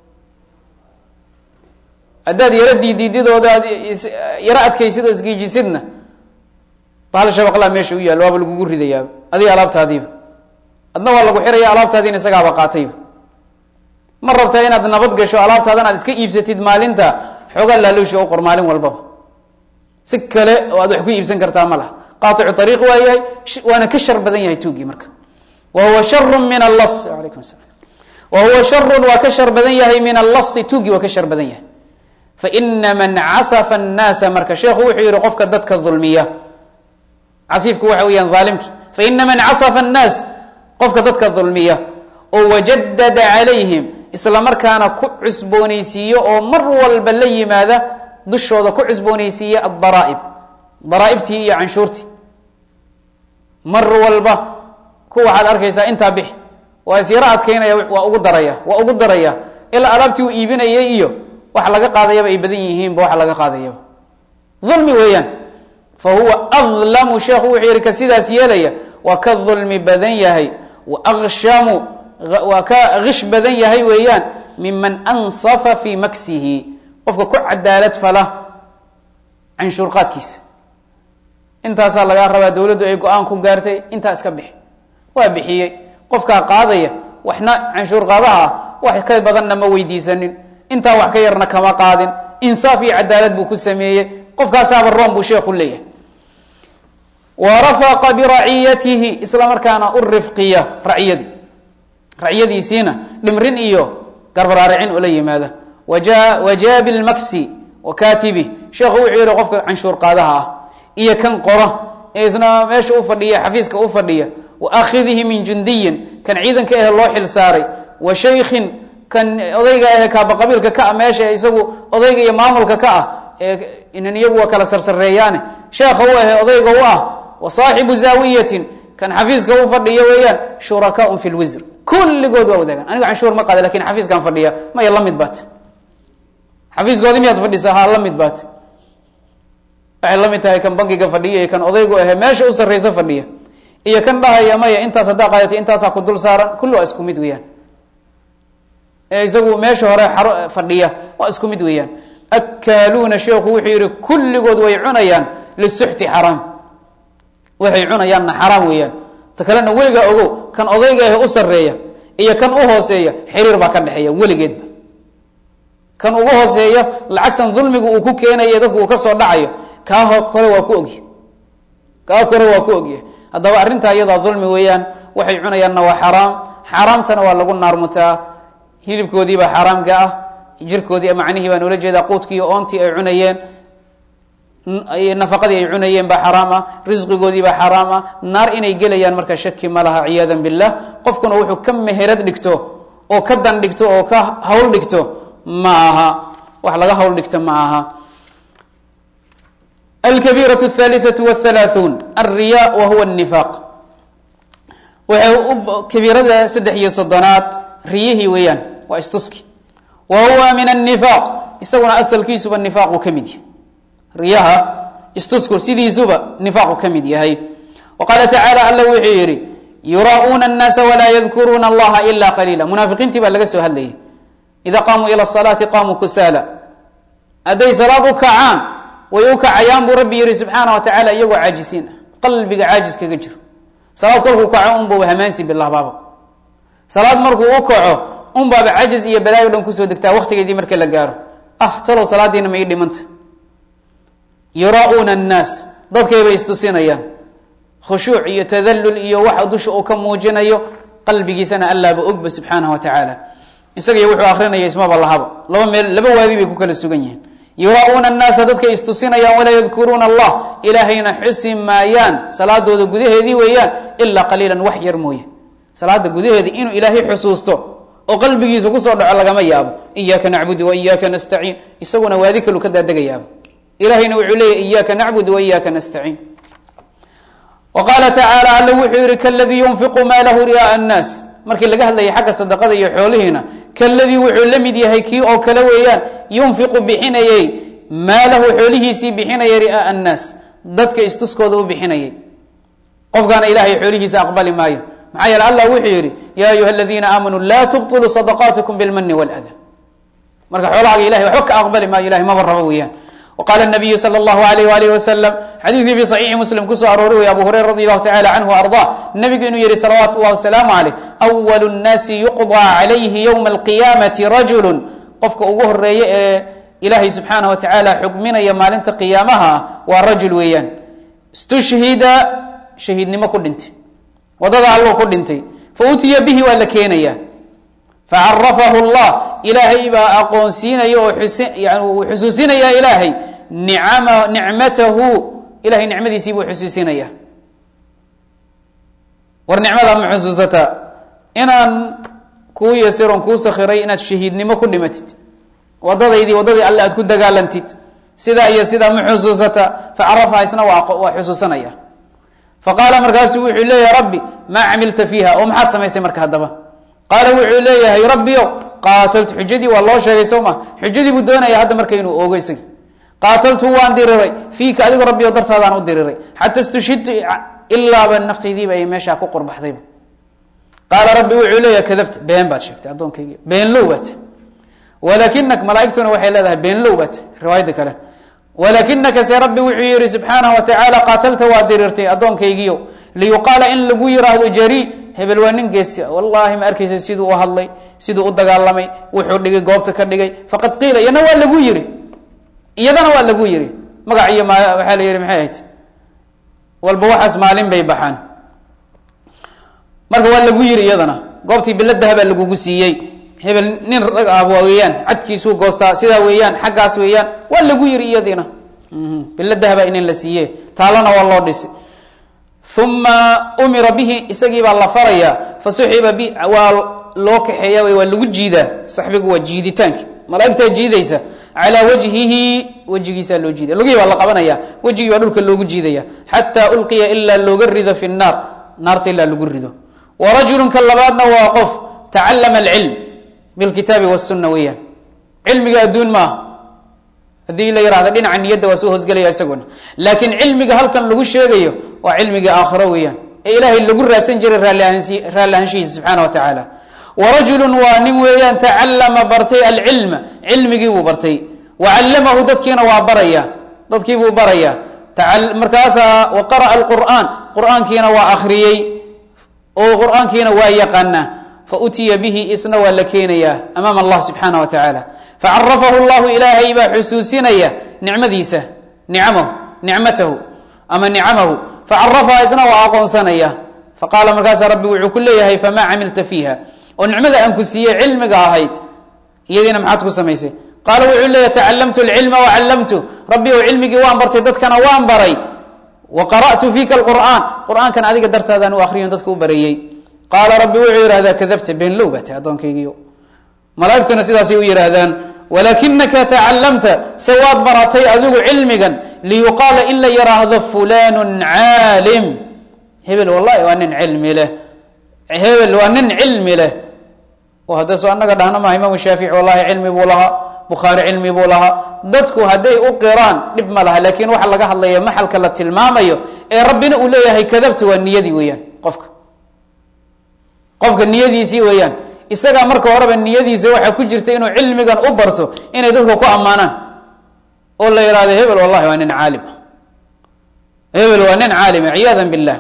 haddaad yaro diidiididooda aad yaro adkaysid oo isgiijisidna bahal shabaqlaa meesha u yaallo waaba lagugu ridayaaba adiga alaabtaadiiba adna waa lagu xiraya alaabtaadiina isagaaba qaatayba ma rabtaa inaad nabad gasho alaabtaadan aad iska iibsatid maalinta xoogaa laaluusha u qor maalin walbaba si kale oo aad wax ku iibsan kartaa ma laha qaaicu ariiq waa yahay waana ka shar badan yahay tuugii marka wa huwa sharu min allas alaykum salam wa huwa sharun waa ka shar badan yahay min allasi tuugii waa ka shar badan yahay faina man casafa annaasa marka sheekhu wuxuu yihi qofka dadka dulmiya casiifku waxa weeyaan aalimki faina man casafa annaas qofka dadka dulmiya oo wajadada calayhim isla markaana ku cusboonaysiiyo oo mar walba la yimaada dushooda ku cusboonaysiiya adaraaib daraaibtii iyo canshuurtii mar walba ku waxaad arkaysaa intaa bix waa isyaro adkaynaya waa ugu daraya waa ugu daraya ilaa alaabtii uu iibinayay iyo wax laga qaadayaba ay badan yihiinba wax laga qaadayaba ulmi weeyaan fa huwa adlamu sheekhu wuxuu yihi ka sidaas yeelaya waa ka dulmi badan yahay wa akshamu waa ka kish badan yahay weeyaan miman ansafa fii maksihi qofka ku cadaalad fala canshuur qaadkiisa intaasaa lagaa rabaa dowladdu ay go-aan ku gaartay intaa iska bixi waa bixiyey qofkaa qaadaya waxna canshuur qaadaha ah wax ka badanna ma weydiisanin intaa wax ka yarna kama qaadin insaaf iyo cadaalad buu ku sameeyey qofkaasaaba room buu sheekhu leeyahay wa rafaqa biraciyatihi isla markaana u rifqiya raciyadii raciyadiisiina dhimrin iyo garbaraaricin ula yimaada wajaabi lmaksi wa katibi sheekhu wuxuu yihi qofka canshuur qaadaha ah iyo kan qora ee isna meesha u fadhiya xafiiska u fadhiya wa akhidihi min jundiyin kan ciidanka ahe loo xil saaray wa shaykhin kan odayga ahe kaabaqabiilka ka ah meesha isagu odayga iyo maamulka ka ah ee inan iyagu waa kala sarsareeyaane sheekha u ahe odayga u ah wa saaxibu zaawiyatin kan xafiiska u fadhiya weeyaan shurakaun fi lwisr kulligood waa wadaagaan anigu canshuur ma qaada lakin xafiiskaan fadhiya maya la mid baat xafiiskoodi miyaad fadhisaa ha la mid baat waxay la mid tahay kan bankiga fadhiya iyo kan odaygu ahe meesha u sarraysa fadhiya iyo kan dhahaya maya intaas haddaa qaadato intaasaa ku dul saaran kulli waa isku mid weeyaan ee isagu meesha hore xaro fadhiya waa isku mid weeyaan akaaluuna sheekhu wuxuu yihi kulligood way cunayaan lisuxti xaraam waxay cunayaanna xaraam weeyaan ta kalena weligaa ogow kan odayga ahe u sarreeya iyo kan u hooseeya xiriir baa ka dhexeeya weligeedba kan ugu hooseeya lacagtan dulmiga uu ku keenayo dadku uu ka soo dhacayo kaa kore waa ku ogya kaa kore waa ku ogya haddaba arrintaa iyadaa dulmi weeyaan waxay cunayaanna waa xaraam xaaraamtana waa lagu naarmutaa hilibkoodiibaa xaaraamka ah jirkoodii macnihii baan ula jeedaa quudkii iyo oontii ay cunayeen nafaqadii ay cunayeen baa xaraam ah risqigoodii baa xaraam ah naar inay gelayaan marka shaki ma laha ciyaada billah qofkuna wuxuu ka meherad dhigto oo ka dan dhigto oo ka hawl dhigto ma aha wax laga hawl dhigto ma aha alkabiiraة الثالثة والثaلaaثuun alriya wa huwa النifaaq waxay kabiirada saddex iyo soddonaad riyihii weeyaan waa istuski wa huwa min النifaaq isaguna asalkiisuba nifaaqu ka mid yahay riyaha istusku sidiisuba nifaaqu ka mid yahay wa qaala tacaalى alla wuxuu yihi yuraa'uuna الnaasa walaa yadkuruuna اllaha ila qaliila munaafiqiintii baa laga soo hadlayay ida qaamuu ilى الصalaati qaamuu kusaala hadday salaad u kacaan way u kacayaan buu rabbi yihi subxaana wa tacala iyagoo caajisiin ah qalbiga caajis kaga jiro salaad kolkuu kaco unba hamaansi bilahbaaba salaad markuu u kaco unbaaba cajiz iyo balaayo dhan kusoo degtaa waktigeedii marka la gaaro ah talow salaadiina ma ii dhimanta yuraa'uuna annaas dadkaybay istusinayaan khushuuc iyo tadallul iyo waxa dusha uu ka muujinayo qalbigiisana allaaba ogba subxaanahu wa tacaala isagaiyo wuxuu akrinaya ismaba lahaba laba meel laba waadi bay ku kala sugan yihiin yuraa'uuna annaasa dadkay istusinayaan walaa yadkuruuna allah ilaahayna xusi maayaan salaadooda gudaheedii weeyaan ilaa qaliilan wax yar mooye salaada gudaheeda inuu ilaahay xusuusto oo qalbigiisa kusoo dhaco lagama yaabo iyaaka nacbudu wa iyaaka nastaciin isaguna waadi kalu ka daadagayaaba ilahayna wuxuu leeyahy iyaaka nacbudu wa iyaaka nastaciin wa qaala tacaala alla wuxuu yihi kaladii yunfiqu maalahu ri'aaa annaas markii laga hadlayay xagga sadaqada iyo xoolihiina kaladii wuxuu la mid yahay kii oo kale weeyaan yunfiqu bixinayey maalahu xoolihiisii bixinayay ri'aaa annaas dadka istuskooda u bixinayay qofkaana ilahay xoolihiisa aqbali maayo maxaa yeele allah wuxuu yidhi yaa ayuha aladiina aamanuu laa tubطiluu sadaqaatikum bilmani wاlada marka xoolahaaga ilahay waxba ka aqbali maayo ilahay maba rabo weeyaan wqala nabiyu sal اllahu alayh walih wasalam xadiidkii fi saxiixi muslim kusoo aroori wey abu hurayra radi allahu tacala canhu arda nabigu inuu yihi salawaatu llahi wasalaamu caleyh awalu nnaasi yuqضى calayhi ywma alqiyaamati rajulu qofka ugu horeeye ee ilaahay subxaanah wa tacaala xugminaya maalinta qiyaamaha ah waa rajul weeyaan istushhida shahiidnimo ku dhintay wadada alluu ku dhintay fautiya bihi waa la keenaya facarafahu llah ilaahay baa aqoonsiinaya oo uu xusuusinaya ilaahay nicama nicmatahu ilahay nicmadiisii buu xusuusinaya war nicmadaa ma xusuusataa inaan kuu yasiron kuu sakhiray inaad shahiidnimo ku dhimatid wadadaydii waddadii alle aad ku dagaalantid sidaa iyo sidaa ma xusuusataa facarafaha isna waa xusuusanaya faqaala markaasu wuxuu leeyahay rabbi maa camilta fiiha oo maxaad samaysay marka haddaba qaala wuxuu leeyahay rabbiyo qaataltu xujadii waa loo sheegay soo ma xujadii buu doonaya hadda marka inuu oogo isagi qaataltu waan diriray fiika adigo rabbiyo dartaadaan u diriray xata istushhidtu ilaaba naftaydiiba ay meeshaa ku qurbaxdayba qaala rabbi wuxuu leeyahay kadabta been baad sheegtay addoonkaygi beenlow baata walaakinak malaaigtuna waxay leedahay beenlow baata riwaayadda kale walaakinaka se rabbi wuxuu yihi subxaanahu wa tacaala qaatalta waa dirirtay addoonkaygiyo liyuqaala in lagu yiraahdo jari hebel waa nin geesi wallahi ma arkaysa siduu u hadlay siduu u dagaalamay wuxuu dhigay goobta ka dhigay faqad qiila iyana waa lagu yiri iyadana waa lagu yiri magac iyo ma waxaa la yihi maxay ahayd walba waxaas maalin bay baxaan marka waa lagu yiri iyadana goobtii biladaha baa lagugu siiyey hebel nin rag ah weeyaan cadkiisuu goostaa sidaa weeyaan xaggaas weeyaan waa lagu yiri iyadiina biladahaba inin la siiye taalana waa loo dhisi uma umira bihi isagii baa la faraya fasuxiba bi waa loo kaxeeya waa lagu jiidaa saxbigu waa jiiditaanka malaaigtaa jiidaysa calaa wajhihi wejigiisaa loo jiidaya lugihii baa la qabanaya wejigii baa dhulka loogu jiidaya xataa ulqiya ilaa looga rido fi nnaar naarta ilaa lagu rido wa rajulun ka labaadna waa qof tacallama alcilm bilkitaabi wasunna weeyaan cilmiga adduun maaha haddii la yihahdo dhinaca niyadda waa soo hoosgelaya isaguna laakiin cilmiga halkan lagu sheegayo waa cilmiga aakhiro weeyaan ee ilaahay lagu raadsan jiray raalliahansi raalli ahaanshihiisa subxaana wa tacaala wa rajulun waa nin weeyaan tacallama bartay alcilma cilmigii buu bartay wa callamahu dadkiina waa baraya dadkii buu baraya markaasaa wa qara'a alqur'aan qur'aankiina waa akhriyey oo qur'aankiina waa yaqaanaa fautiya bihi isna waa la keenayaa amaama allah subxaana wa tacaala facarafahu llahu ilaahay baa xusuusinaya nicmadiisa nicamahu nicmatahu ama nicamahu facarafaha isna waa aqoonsanaya faqaala markaasa rabbi wuxuu ku leeyahay famaa camilta fiiha oo nicmada aan ku siiyey cilmiga ahayd iyadiina maxaad ku samaysay qaala wuxuu leeya tacalamtu lcilma wacallamtu rabbi ow cilmigii waan bartay dadkana waan baray wa qara'tu fiika alqur'aan qur'aankan adiga dartaadaan u akriyon dadka u bareeyey qaala rabbi wuxuu yidhahdaa kadabta beenlow baa tahay addoonkaygiio malaa'igtuna sidaasay u yidhaahdaan walaakinaka tacalamta se waad baratay adigu cilmigan liyuqaala in la yidhaahdo fulanun caalim hebel wallahi waa nin cilmi leh hebel waa nin cilmi leh oo hadda soo annaga dhahna maha imaamu shaafici wallahi cilmi buu lahaa bukhaari cilmi buu lahaa dadku hadday u qiraan dhib ma laha lakin waxa laga hadlaya maxalka la tilmaamayo ee rabbina uu leeyahay kadabta waa niyadii weeyaan qofka qofka niyadiisii weeyaan isagaa marka horeba niyadiisa waxaa ku jirta inuu cilmigan u barto inay dadku ku ammaanaan oo la yihahdo hebel wallahi waa nin caalim hebel waa nin caalima ciyaada billah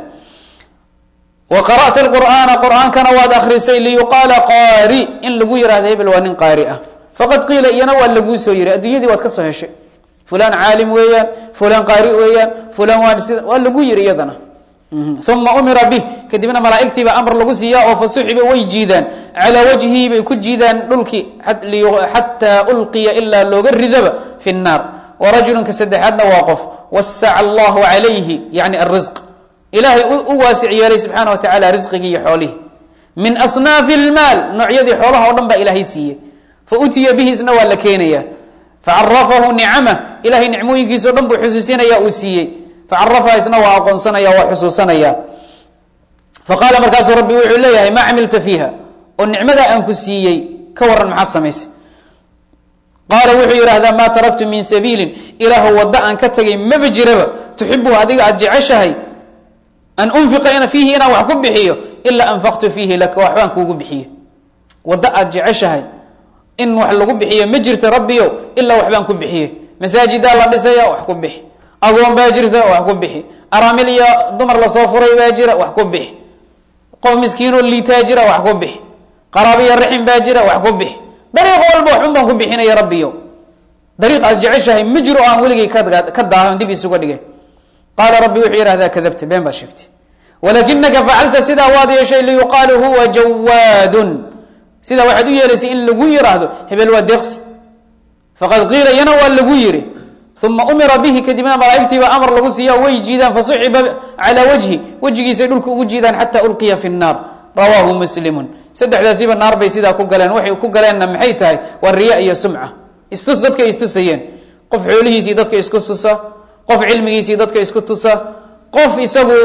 wa qara'ta qur'aana qur'aankana waad akrisay liyuqaala qaari in lagu yihahdo hebel waa nin qaari ah faqad qiila iyana waa laguu soo yiri adduunyadii waad ka soo heshay fulan caalim weeyaan fulan qaari weeyaan fulan waa sida waa lagu yiri iyadana uma umira bih kadibna malaa'igtii baa amar lagu siiyaa oo fasuxiba way jiidaan calaa wajhii bay ku jiidaan dhulkii xataa ulqiya ilaa looga ridaba fi nnaar warajulunka saddexaadna waa qof wasaca allahu calayhi yani arisq ilaahay u waasic yeelay subxaana wa tacala risqigii iyo xoolihii min asnaafi lmaal noocyadii xoolaha oo dhan baa ilaahay siiyey fa utiya bihi isna waa la keenaya facarafahu nicamah ilahay nicmooyinkiisa o dhan buu xusuusinaya uu siiyey facarafaha isna waa aqoonsanaya waa xusuusanaya faqaala markaasuu rabbi wuxuu leeyahay maa camilta fiiha oo nicmadaa aan ku siiyey ka waran maxaad samaysay qaala wuxuu yidhaahdaa maa taraktu min sabiilin ilaahu waddo aan ka tegay maba jiraba tuxibuhu adiga aad jeceshahay an unfiqa fiihi inaan wax ku bixiyo ilaa anfaqtu fiihi laka waxbaan kuugu bixiye waddo aad jeceshahay in wax lagu bixiyo ma jirto rabbiyo ilaa waxbaan ku bixiye masaajidaa la dhisaya wax ku bixi agoon baa jirta wax ku bixi araamil iyo dumar lasoo furay baa jira wax ku bixi qof miskiinoo liitaa jira wax ku bixi qaraabiyo raxim baa jira wax ku bixi dariiq walba waxun baan ku bixinaya rabbiyo dariiq aad jeceshahay ma jiro o aan weligay ka daahan dib isuga dhigay qaala rabbi wuxuu yihahdaa kadabta been baad sheegtay walakinaka facalta sidaa waad yeeshay liyuqaalu huwa jawaadun sidaa waxaad u yeelaysay in lagu yiraahdo hebel waa deeqsi faqad qiila iyana waa lagu yiri uma umira bihi kadibna malaa'igtiiba amar lagu siiya way jiidaan fasuxiba calaa wajhi wejigiisay dhulka ugu jiidaan xata ulqiya fi nnaar rawaahu muslimun saddexdaasiba naar bay sidaa ku galeen waxay ku galeenna maxay tahay waa riya iyo sumca istus dadkay istusayeen qof xoolihiisii dadka isku tusa qof cilmigiisii dadka isku tusa qof isagu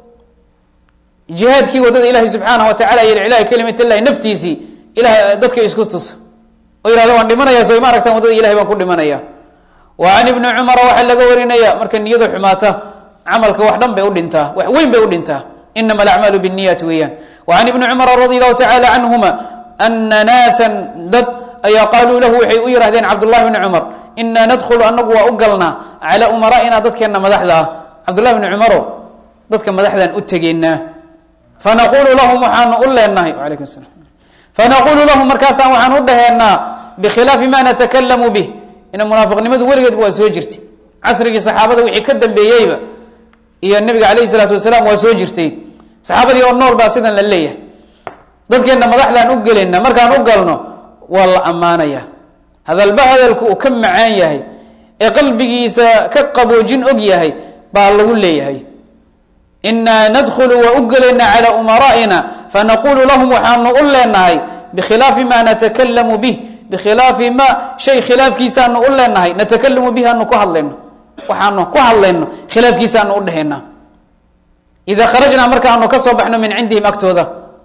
jihaadkii wadada ilaahi subxaanahu watacala iyo iclaahi kalimat llahi naftiisii ilahay dadka isku tusa oo yihahdo waan dhimanaya soo ma aragtaan wadada ilahay baan ku dhimanaya wa can ibni cumara waxaa laga warinaya marka niyada xumaata camalka wax dhan bay u dhintaa wax weyn bay u dhintaa inama alacmaalu binniyati weeyaan wa can ibni cumara radi allahu tacala canhuma ana naasan dad ayaa qaaluu lahu waxay u yihahdeen cabdullahi bni cumar inaa nadkhulu anagu waa u galnaa calaa umara'ina dadkeenna madaxda ah cabdullahi bni cumaro dadka madaxdaan u tegeynaa fanaqulu lahum waxaanu u leenahay alaykum salam fanaqulu lahum markaasaan waxaan u dhaheenaa bikhilaafi ma natakalamu bih ina munaafiqnimadu weligeedba waa soo jirtay casrigii saxaabada wixii ka dambeeyeyba iyo nabiga calayhi salaatu wasalaam waa soo jirtay saxaabadii oo nool baa sidan la leeyahay dadkeenna madaxdaan u gelayna markaan u galno waa la ammaanaya hadalba hadalku uu ka macaan yahay ee qalbigiisa ka qaboojin og yahay baa lagu leeyahay inaa nadkhulu waa u gelaynaa calaa umara'ina fanaqulu lahum waxaanu u leenahay bikhilaafi ma natakalamu bih bikhilaafi ma shay khilaafkiisaanu u leenahay natakalamu bih aanu ku hadlayno waxaanu ku hadlayno khilaafkiisaanu u dhehayna idaa kharajnaa markaanu ka soo baxno min cindihim agtooda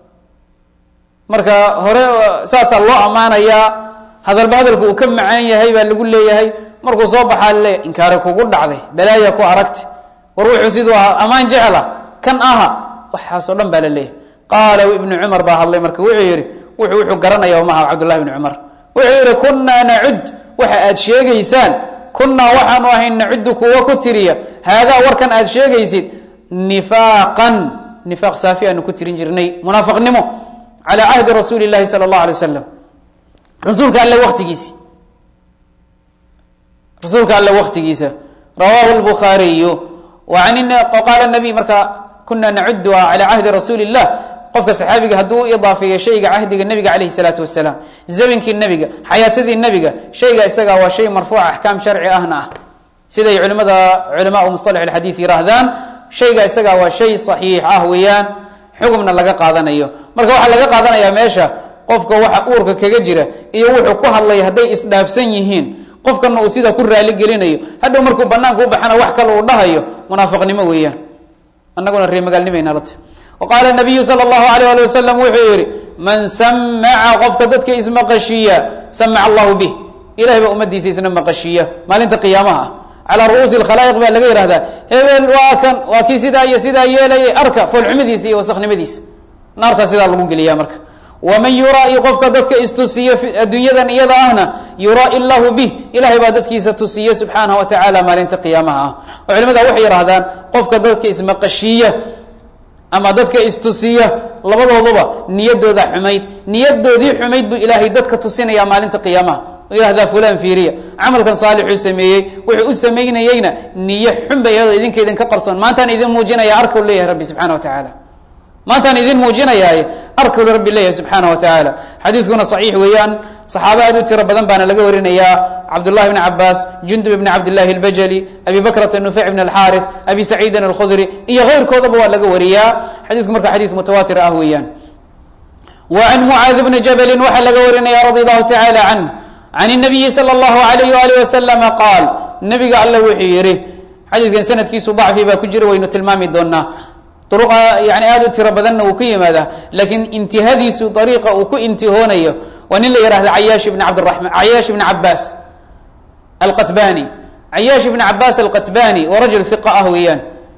marka hore saasaa loo ammaanayaa hadalba hadalku uu ka macaan yahay baa lagu leeyahay markuu soo baxaa le inkaari kugu dhacday balaaya ku aragti war wuxuu siduu ahaa ammaan jecla kan aha waxaasoo dhan baa la leeyahay qaala ibnu cumar baa hadlay marka wuxuu yihi wuxuu wuxuu garanaya maha cabdullahi bni cumar wuxuu yihi kunaa nacud waxa aad sheegaysaan kunaa waxaanu ahay nacudu kuwa ku tiriya haadaa warkan aad sheegaysid nifaaqan nifaaq saafi aanu ku tirin jirnay munaafiqnimo calى cahdi rasuuli اlahi salى اllah alay waslam rasuulka alle watigiisi rasuulka alle waktigiisa rawahu اlbukhaariyu qaala nabiy marka kuna nacuduha calى cahdi rasuuli اllah qofka saxaabiga hadduu u idaafeeyo shayga cahdiga nebiga calayhi salaatu wasalaam zaminkii nebiga xayaatadii nebiga shayga isaga waa shay marfuuca axkaam sharci ahna ah siday culimada culamaau musalax alxadiid yihaahdaan shayga isaga waa shay saxiix ah weeyaan xugumna laga qaadanayo marka waxaa laga qaadanayaa meesha qofka waxa uurka kaga jira iyo wuxuu ku hadlaya hadday isdhaafsan yihiin qofkana uu sidaa ku raali gelinayo hadhow markuu banaanka u baxana wax kale uu dhahayo munaafiqnimo weeyaan annaguna reemagaalnimaynalata qaala nabiyu sal اllahu alayh ali wasalam wuxuu yihi man samaca qofka dadka ismaqashiiya samaca allahu bih ilahay baa ummadiisa isna maqashiiya maalinta qiyaamaha ah calaa ru'uusi lkhalaa'iq baa laga yihahdaa hebel waa kan waa kii sidaa iyo sidaa yeelayay arka foolxumadiisa iyo wasaknimadiisa naartaa sidaa lagu geliya marka waman yuraa-i qofka dadka istusiyo adduunyadan iyada ahna yuraa-i llahu bih ilahay baa dadkiisa tusiya subxaanahu wa tacaala maalinta qiyaamaha ah oo culimada waxay yidhahdaan qofka dadka ismaqashiiya ama dadka istusiya labadooduba niyadooda xumayd niyadoodii xumayd buu ilaahay dadka tusinaya maalinta qiyaamaha yihahdaa fulan fiiriya camalkan saalixuu sameeyey wuxuu u samaynayeyna niyo xun bay iyadoo idinka idinka qarsoon maantaan idin muujinaya arkau leeyahay rabbi subxana wa tacaala maantaan idin muujinayaaye arkau rabbi leeyahay subxaana wa tacaala xadiidkuna saxiix weeyaan saxaaba aad u tiro badan baana laga warinayaa cabdullahi bni cabaas jundub ibni cabdillahi albajali abi bakrata nufeyc bn alxaarif abi saciidin alkhudri iyo keyrkoodaba waa laga wariyaa xadiidku marka xadiid mutawaatir ah weeyaan wa can mucaad bni jabalin waxaa laga warinaya radi allahu tacaala canh can الnabiyi salى اllahu alayh ali waslama qaal nabiga alle wuxuu yihi xadiidkan sanadkiisu dacfi baa ku jira waynu tilmaami doonaa duruqa yani aad u tiro badanna uu ku yimaadaa laakiin intihadiisu dariiqa uu ku intihoonayo waa nin la yihahda cayaash ibn cabdiraman cayaash ibn cabaas alqatbani cayaash ibn cabaas alqatbani waa rajul iqa ah weeyaan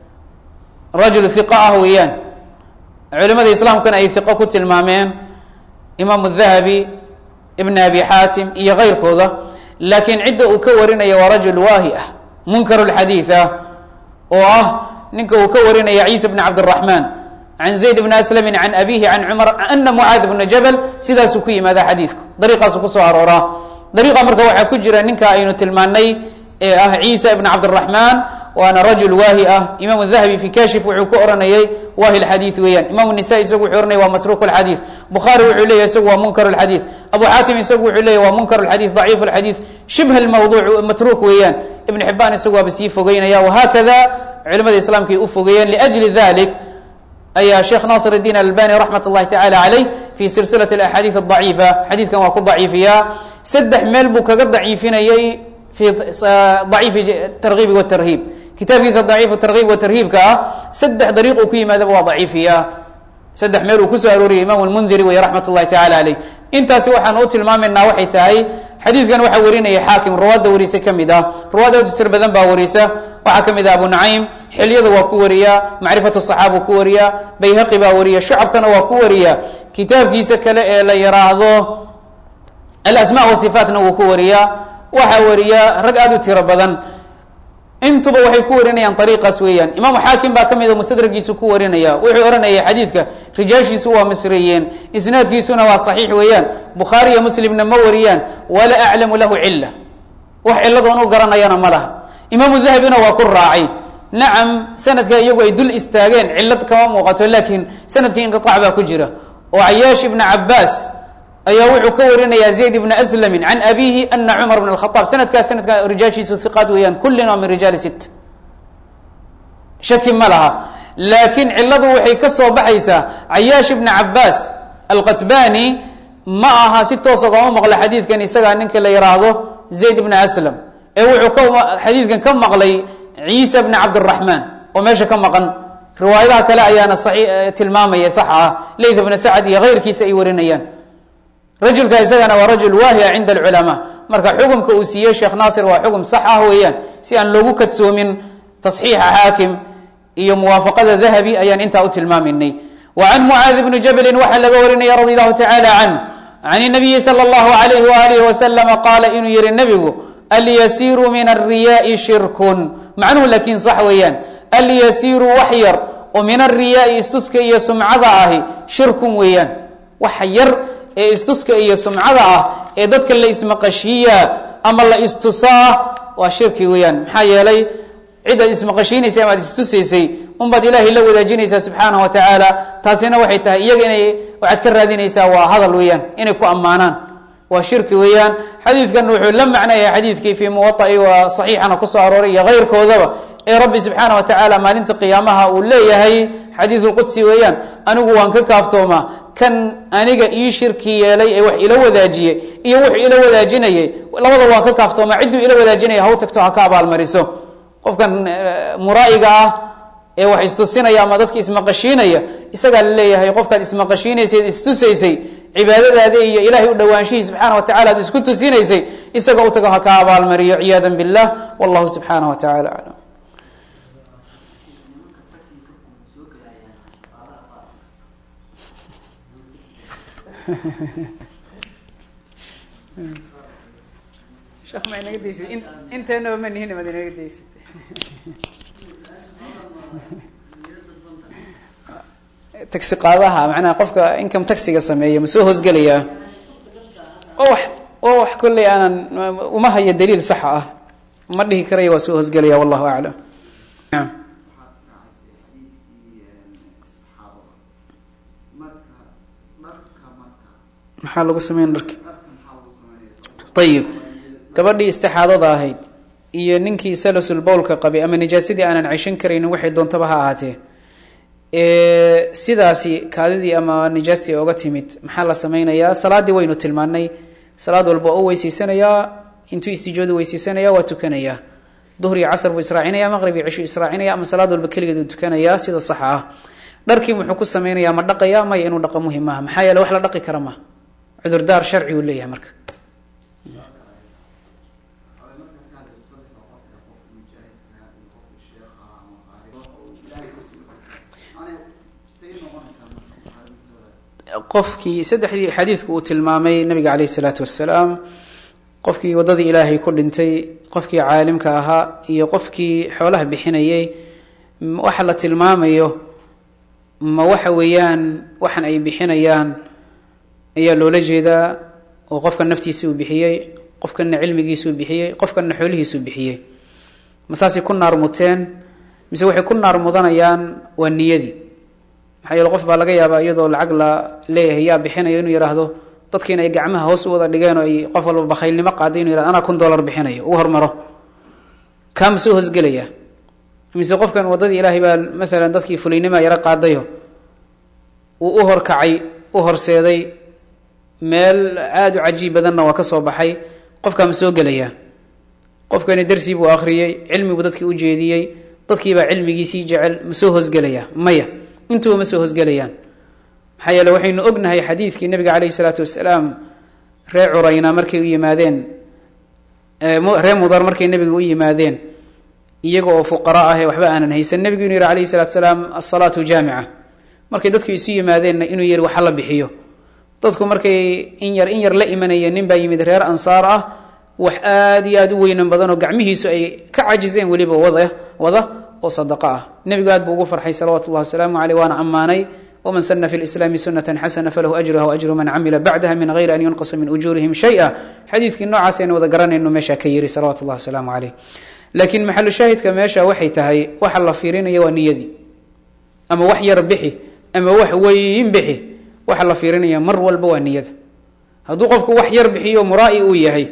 rajul iqa ah weeyaan culimada islaamkuna ay iqo ku tilmaameen imaam dahabi ibn abi xaatim iyo keyrkooda laakiin cidda uu ka warinaya waa rajul waahi ah munkar lxadiid ah oo ah ninka uu ka warinaya ciisa bn cabdiraxmaan can zayd bn aslami can abihi can cumar ana mucaad bna jabal sidaasuu ku yimaada xadiidku dariiqaasu kusoo arooraa dariiqa marka waxaa ku jira ninka aynu tilmaanay ee ah ciisa ibn cabdiraxmaan waana rajul waahi ah imam dahabi fi kashif wuxuu ku oranayay waahi lxadiid weeyaan imam nisa isagu wuxuu oranaya waa matruk lxadiid bukhaari wuxuu leeyahy isagu waa munkar lxadiid abu xaatim isagu wuxuu leeyahy waa munkar lxadiid daciif lxadiid shibh lmawduuc matruk weeyaan ibn xibaan isagu waaba sii fogeynaya wahakada culimada islaamka ay u fogeeyeen liajli dalik ayaa sheekh naasir الdiin albani raxmat اllahi tacala caleyh fi silsilaة axaadiid adaciifa xadiidkan waa ku daciifiyaa saddex meel buu kaga daciifinayay fi daciifi targiibi wtarhiib kitaabkiisa daciifu targiib watarhiibka ah saddex dariiq uu ku yimaadaba waa daciifiyaa saddex meel uu kusoo arooriyay imam lmundiri wey raxmat اllahi tacala caleyh intaasi waxaan u tilmaamaynaa waxay tahay xadiidkan waxaa warinaya xaakim ruwaadda warisa ka mid ah ruwaad aad u tir badan baa warisa waxaa ka mid ah abu nacaym xilyada waa ku wariyaa macrifat saxaaba ku wariyaa bayhaqi baa wariya shucabkana waa ku wariya kitaabkiisa kale ee la yiraahdo alasma wasifaatna wuu ku wariyaa waxaa wariya rag aad u tiro badan intuba waxay ku warinayaan ariiqaas weeyaan imaamu xaakim baa ka mida mustadragiisu ku warinaya wuxuu ohanaya xadiidka rijaashiisu waa misriyeen isnaadkiisuna waa saxiix weeyaan bukhaari iyo muslimna ma wariyaan wala aclamu lahu cila wax ciladoon u garanayana ma laha imaamu dahabina waa ku raacay nacam sanadka iyagu ay dul istaageen cilad kama muuqato laakiin sanadkii inqiaac baa ku jira oo cayaash ibna cabaas ayaa wuxuu ka warinaya zayd ibn aslami can abihi ana cumar bn khaaab sanadkaas sanadka rijaashiisu iqaat weeyaan kullin waa min rijaali sit shaki ma laha laakiin ciladu waxay ka soo baxaysaa cayaash ibna cabaas alqatbani ma aha si toosa kama maqlo xadiidkan isagaa ninka la yiraahdo zayd ibna aslam ee wuxuu ka xadiidkan ka maqlay ciisa bna cabdiraxmaan oo meesha ka maqan riwaayadaha kale ayaana tilmaamaya sax ah layth bna sacad iyo keyrkiisa ay warinayaan rajulka isagana waa rajul waahiya cinda alculamaa marka xukumka uu siiyey sheekh naasir waa xukum sax ah weeyaan si aan loogu kadsoomin tasxiixa xaakim iyo muwaafaqada dahabi ayaan intaa u tilmaaminay wa can mucaadi bni jabalin waxaa laga warinaya radi allahu tacaala canh can nabiyi sala allahu alayhi waalihi wasalama qaala inuu yihi nebigu alyasiiru min alriyaai shirkun macnuhu laakiin sax weeyaan alyasiiru wax yar oo min alriyaai istuska iyo sumcada ahi shirkun weeyaan wax yar ee istuska iyo sumcada ah ee dadka la ismaqashiiyaa ama la istusaa waa shirki weeyaan maxaa yeelay cidaad ismaqashiinaysay amaad istusaysay unbaad ilaahay la wadaajinaysaa subxaanahu wa tacaala taasina waxay tahay iyaga inay waxaad ka raadinaysaa waa hadal weeyaan inay ku ammaanaan waa shirki weeyaan xadiidkan wuxuu la macnayahay xadiidkii fii muwaai waa saxiixana kusoo arooray iyo keyrkoodaba ee rabbi subxaana wa tacaala maalinta qiyaamaha uu leeyahay xadiidulqudsi weeyaan anigu waan ka kaaftoomaa kan aniga ii shirki yeelay ee wax ila wadaajiyey iyo wuxuu ila wadaajinayay labada waan ka kaaftoomaa cidduu ila wadaajinaya haw tagto ha ka abaalmariso qofkan muraa'iga ah ee wax istusinaya ama dadka ismaqashiinaya isagaa la leeyahay qofkaad ismaqashiinaysay istusaysay cibaadadaada iyo ilaahay u dhowaanshihi subxaana wa tacala ad isku tusinaysay isaga u tago ha ka abaalmariyo ciyaada billah wallahu subxaana wa tacala aclam sheekh ma inaga daysid in inteenaba ma nihin maad inaga daysid taxi qaadaha macnaha qofka income taxiga sameeya ma soo hoosgelayaa oo wax oo wax kolley aanan uma hayo daliil saxa ah ma dhihi karaya waa soo hoosgelaya wallahu aclam maxaa lagu sameyn dharki ayib gabadhii istixaadada ahayd iyo ninkii salasul bowlka qabay ama nijaasadii aanan ceshan karaynin waxay doontaba ha ahaatee sidaasi kaadidii ama nijaastii oga timid maxaa la sameynayaa salaaddii waynu tilmaanay salaad walba oo u weyseysanayaa intuu istijooda weyseysanaya waa tukanayaa duhr iyo casr buu israacinaya maqrib iyo cishu israacinaya ama salaad walba keligeed uu tukanayaa sida saxa ah dharkii muxuu ku sameynayaa ma dhaqaya maya inuu dhaqo muhim maaha maxaa yeele wax la dhaqi kara maha cudurdaar sharci uu leeyahay marka qofkii saddexdii xadiidku uu tilmaamay nabiga caleyh isalaatu wassalaam qofkii waddadii ilaahay ku dhintay qofkii caalimka ahaa iyo qofkii xoolaha bixinayay waxa la tilmaamayo ma waxa weeyaan waxan ay bixinayaan ayaa loola jeedaa oo qofkan naftiisa uu bixiyey qofkanna cilmigiisuu bixiyey qofkanna xoolihiisuu bixiyey ma saasay ku naar muteen mise waxay ku naar mudanayaan waa niyadii maxaa yeele qof baa laga yaabaa iyadoo lacag la leeyahay yaa bixinayo inuu yidhaahdo dadkiina ay gacmaha hoos u wada dhigeen oo ay qof walba bakhaylnimo qaaday inu yihahdo anaa kun dollar bixinayo ugu hormaro kaa ma soo hoosgelaya mise qofkan waddadii ilaahay baa maalan dadkii fuliynima yaro qaadayo uu u horkacay u horseeday meel aada u cajiib badanna waa ka soo baxay qofkaa ma soo gelaya qofkani darsii buu akhriyey cilmibuu dadkii u jeediyey dadkiibaa cilmigiisii jecel ma soo hoosgelaya maya intuba ma soo hoosgelayaan maxaa yeele waxaynu ognahay xadiidkii nabiga caleyhi isalaatu wasalaam ree curayna markay u yimaadeen ree mudar markay nebiga u yimaadeen iyaga oo fuqara ah ee waxba aanan haysan nebigu inuu yihi alayhi salatu salaam asalaatu jaamica markay dadku isu yimaadeenna inuu yihi waxa la bixiyo dadku markay in yar in yar la imanayeen nin baa yimid reer ansaar ah wax aada iyo aada u weynan badan oo gacmihiisu ay ka cajizeen weliba wada wada oo sadaqo ah nebigu aad buu ugu farxay salawatu llahi wasalaamu caleyh waana ammaanay waman sana fi lislaami sunatan xasana falahu ajruha waajru man camila bacdaha min gayri an yunqasa min ujuurihim shaya xadiidkii noocaas aynu wada garanayno meesha ka yiri salawatu llahi wasalaamu caleyh laakiin maxalu shaahidka meesha waxay tahay waxa la fiirinaya waa niyadii ama wax yar bixi ama wax weyn bixi waxa la fiirinaya mar walba waa niyada hadduu qofku wax yar bixiyo muraa'i uu yahay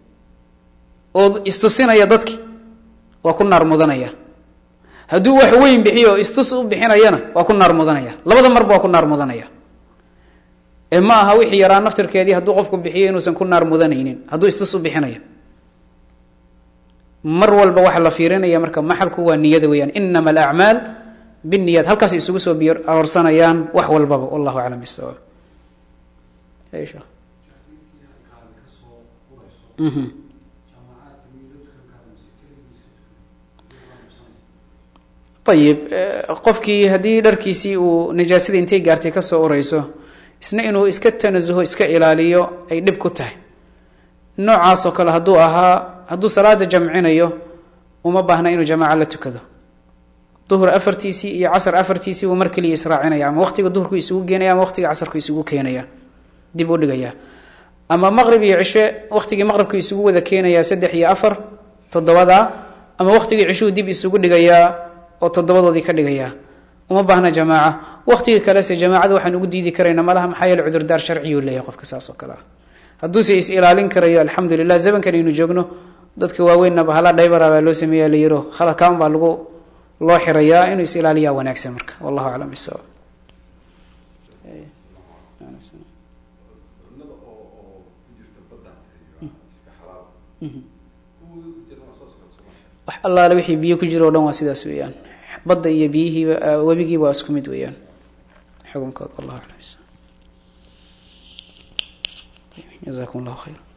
oo istusinaya dadki waa ku naar mudanaya hadduu wax weyn bixiyo istus u bixinayana waa ku naar mudanaya labada marba waa ku naar mudanaya ee ma aha wixii yaraa naftirkeedii hadduu qofku bixiyo inuusan ku naar mudanaynin hadduu istus u bixinayo mar walba waxa la fiirinaya marka maxalku waa niyada weeyaan inama alacmaal biniyat halkaasay isugu soo biyo horsanayaan wax walbaba wallahu aclam bisawaab ayib qofkii haddii dharkiisii uu najaasadii intay gaartay kasoo ureyso isna inuu iska tanasuho iska ilaaliyo ay dhib ku tahay noocaas oo kale hadduu ahaa hadduu salaada jamcinayo uma baahna inuu jamaaca la tukado duhur afartiisii iyo casr afartiisii buu mar keliya israacinaya ama waqtiga duhurku isugu geenaya ama waqtiga casarku isugu keenaya dib u dhigaya ama maqrib iyo cishe waqtigii maqribku isugu wada keenaya saddex iyo afar toddobada ama waktigii cishuu dib isugu dhigayaa oo toddobadoodii ka dhigayaa uma baahna jamaaca waktigii kalese jamaacada waxaan ugu diidi karayna malaha maxaa yeele cudurdaar sharciyuu leeyahay qofka saas oo kale ah hadduuse is ilaalin karayo alxamdu lilah zamankan aynu joogno dadka waaweynna bahala dhaybara baa loo sameeya la yiro khaladkaan baa lagu loo xirayaa inuu is ilaaliyaa wanaagsan marka wallahu aclam bisawaab wax allaale wixii biyo ku jiro o dhan waa sidaas weeyaan badda iyo biyihiiba webigiiba waa isku mid weeyaan xukunkooda wallahu aclam bisawaab jazakum allahu khayra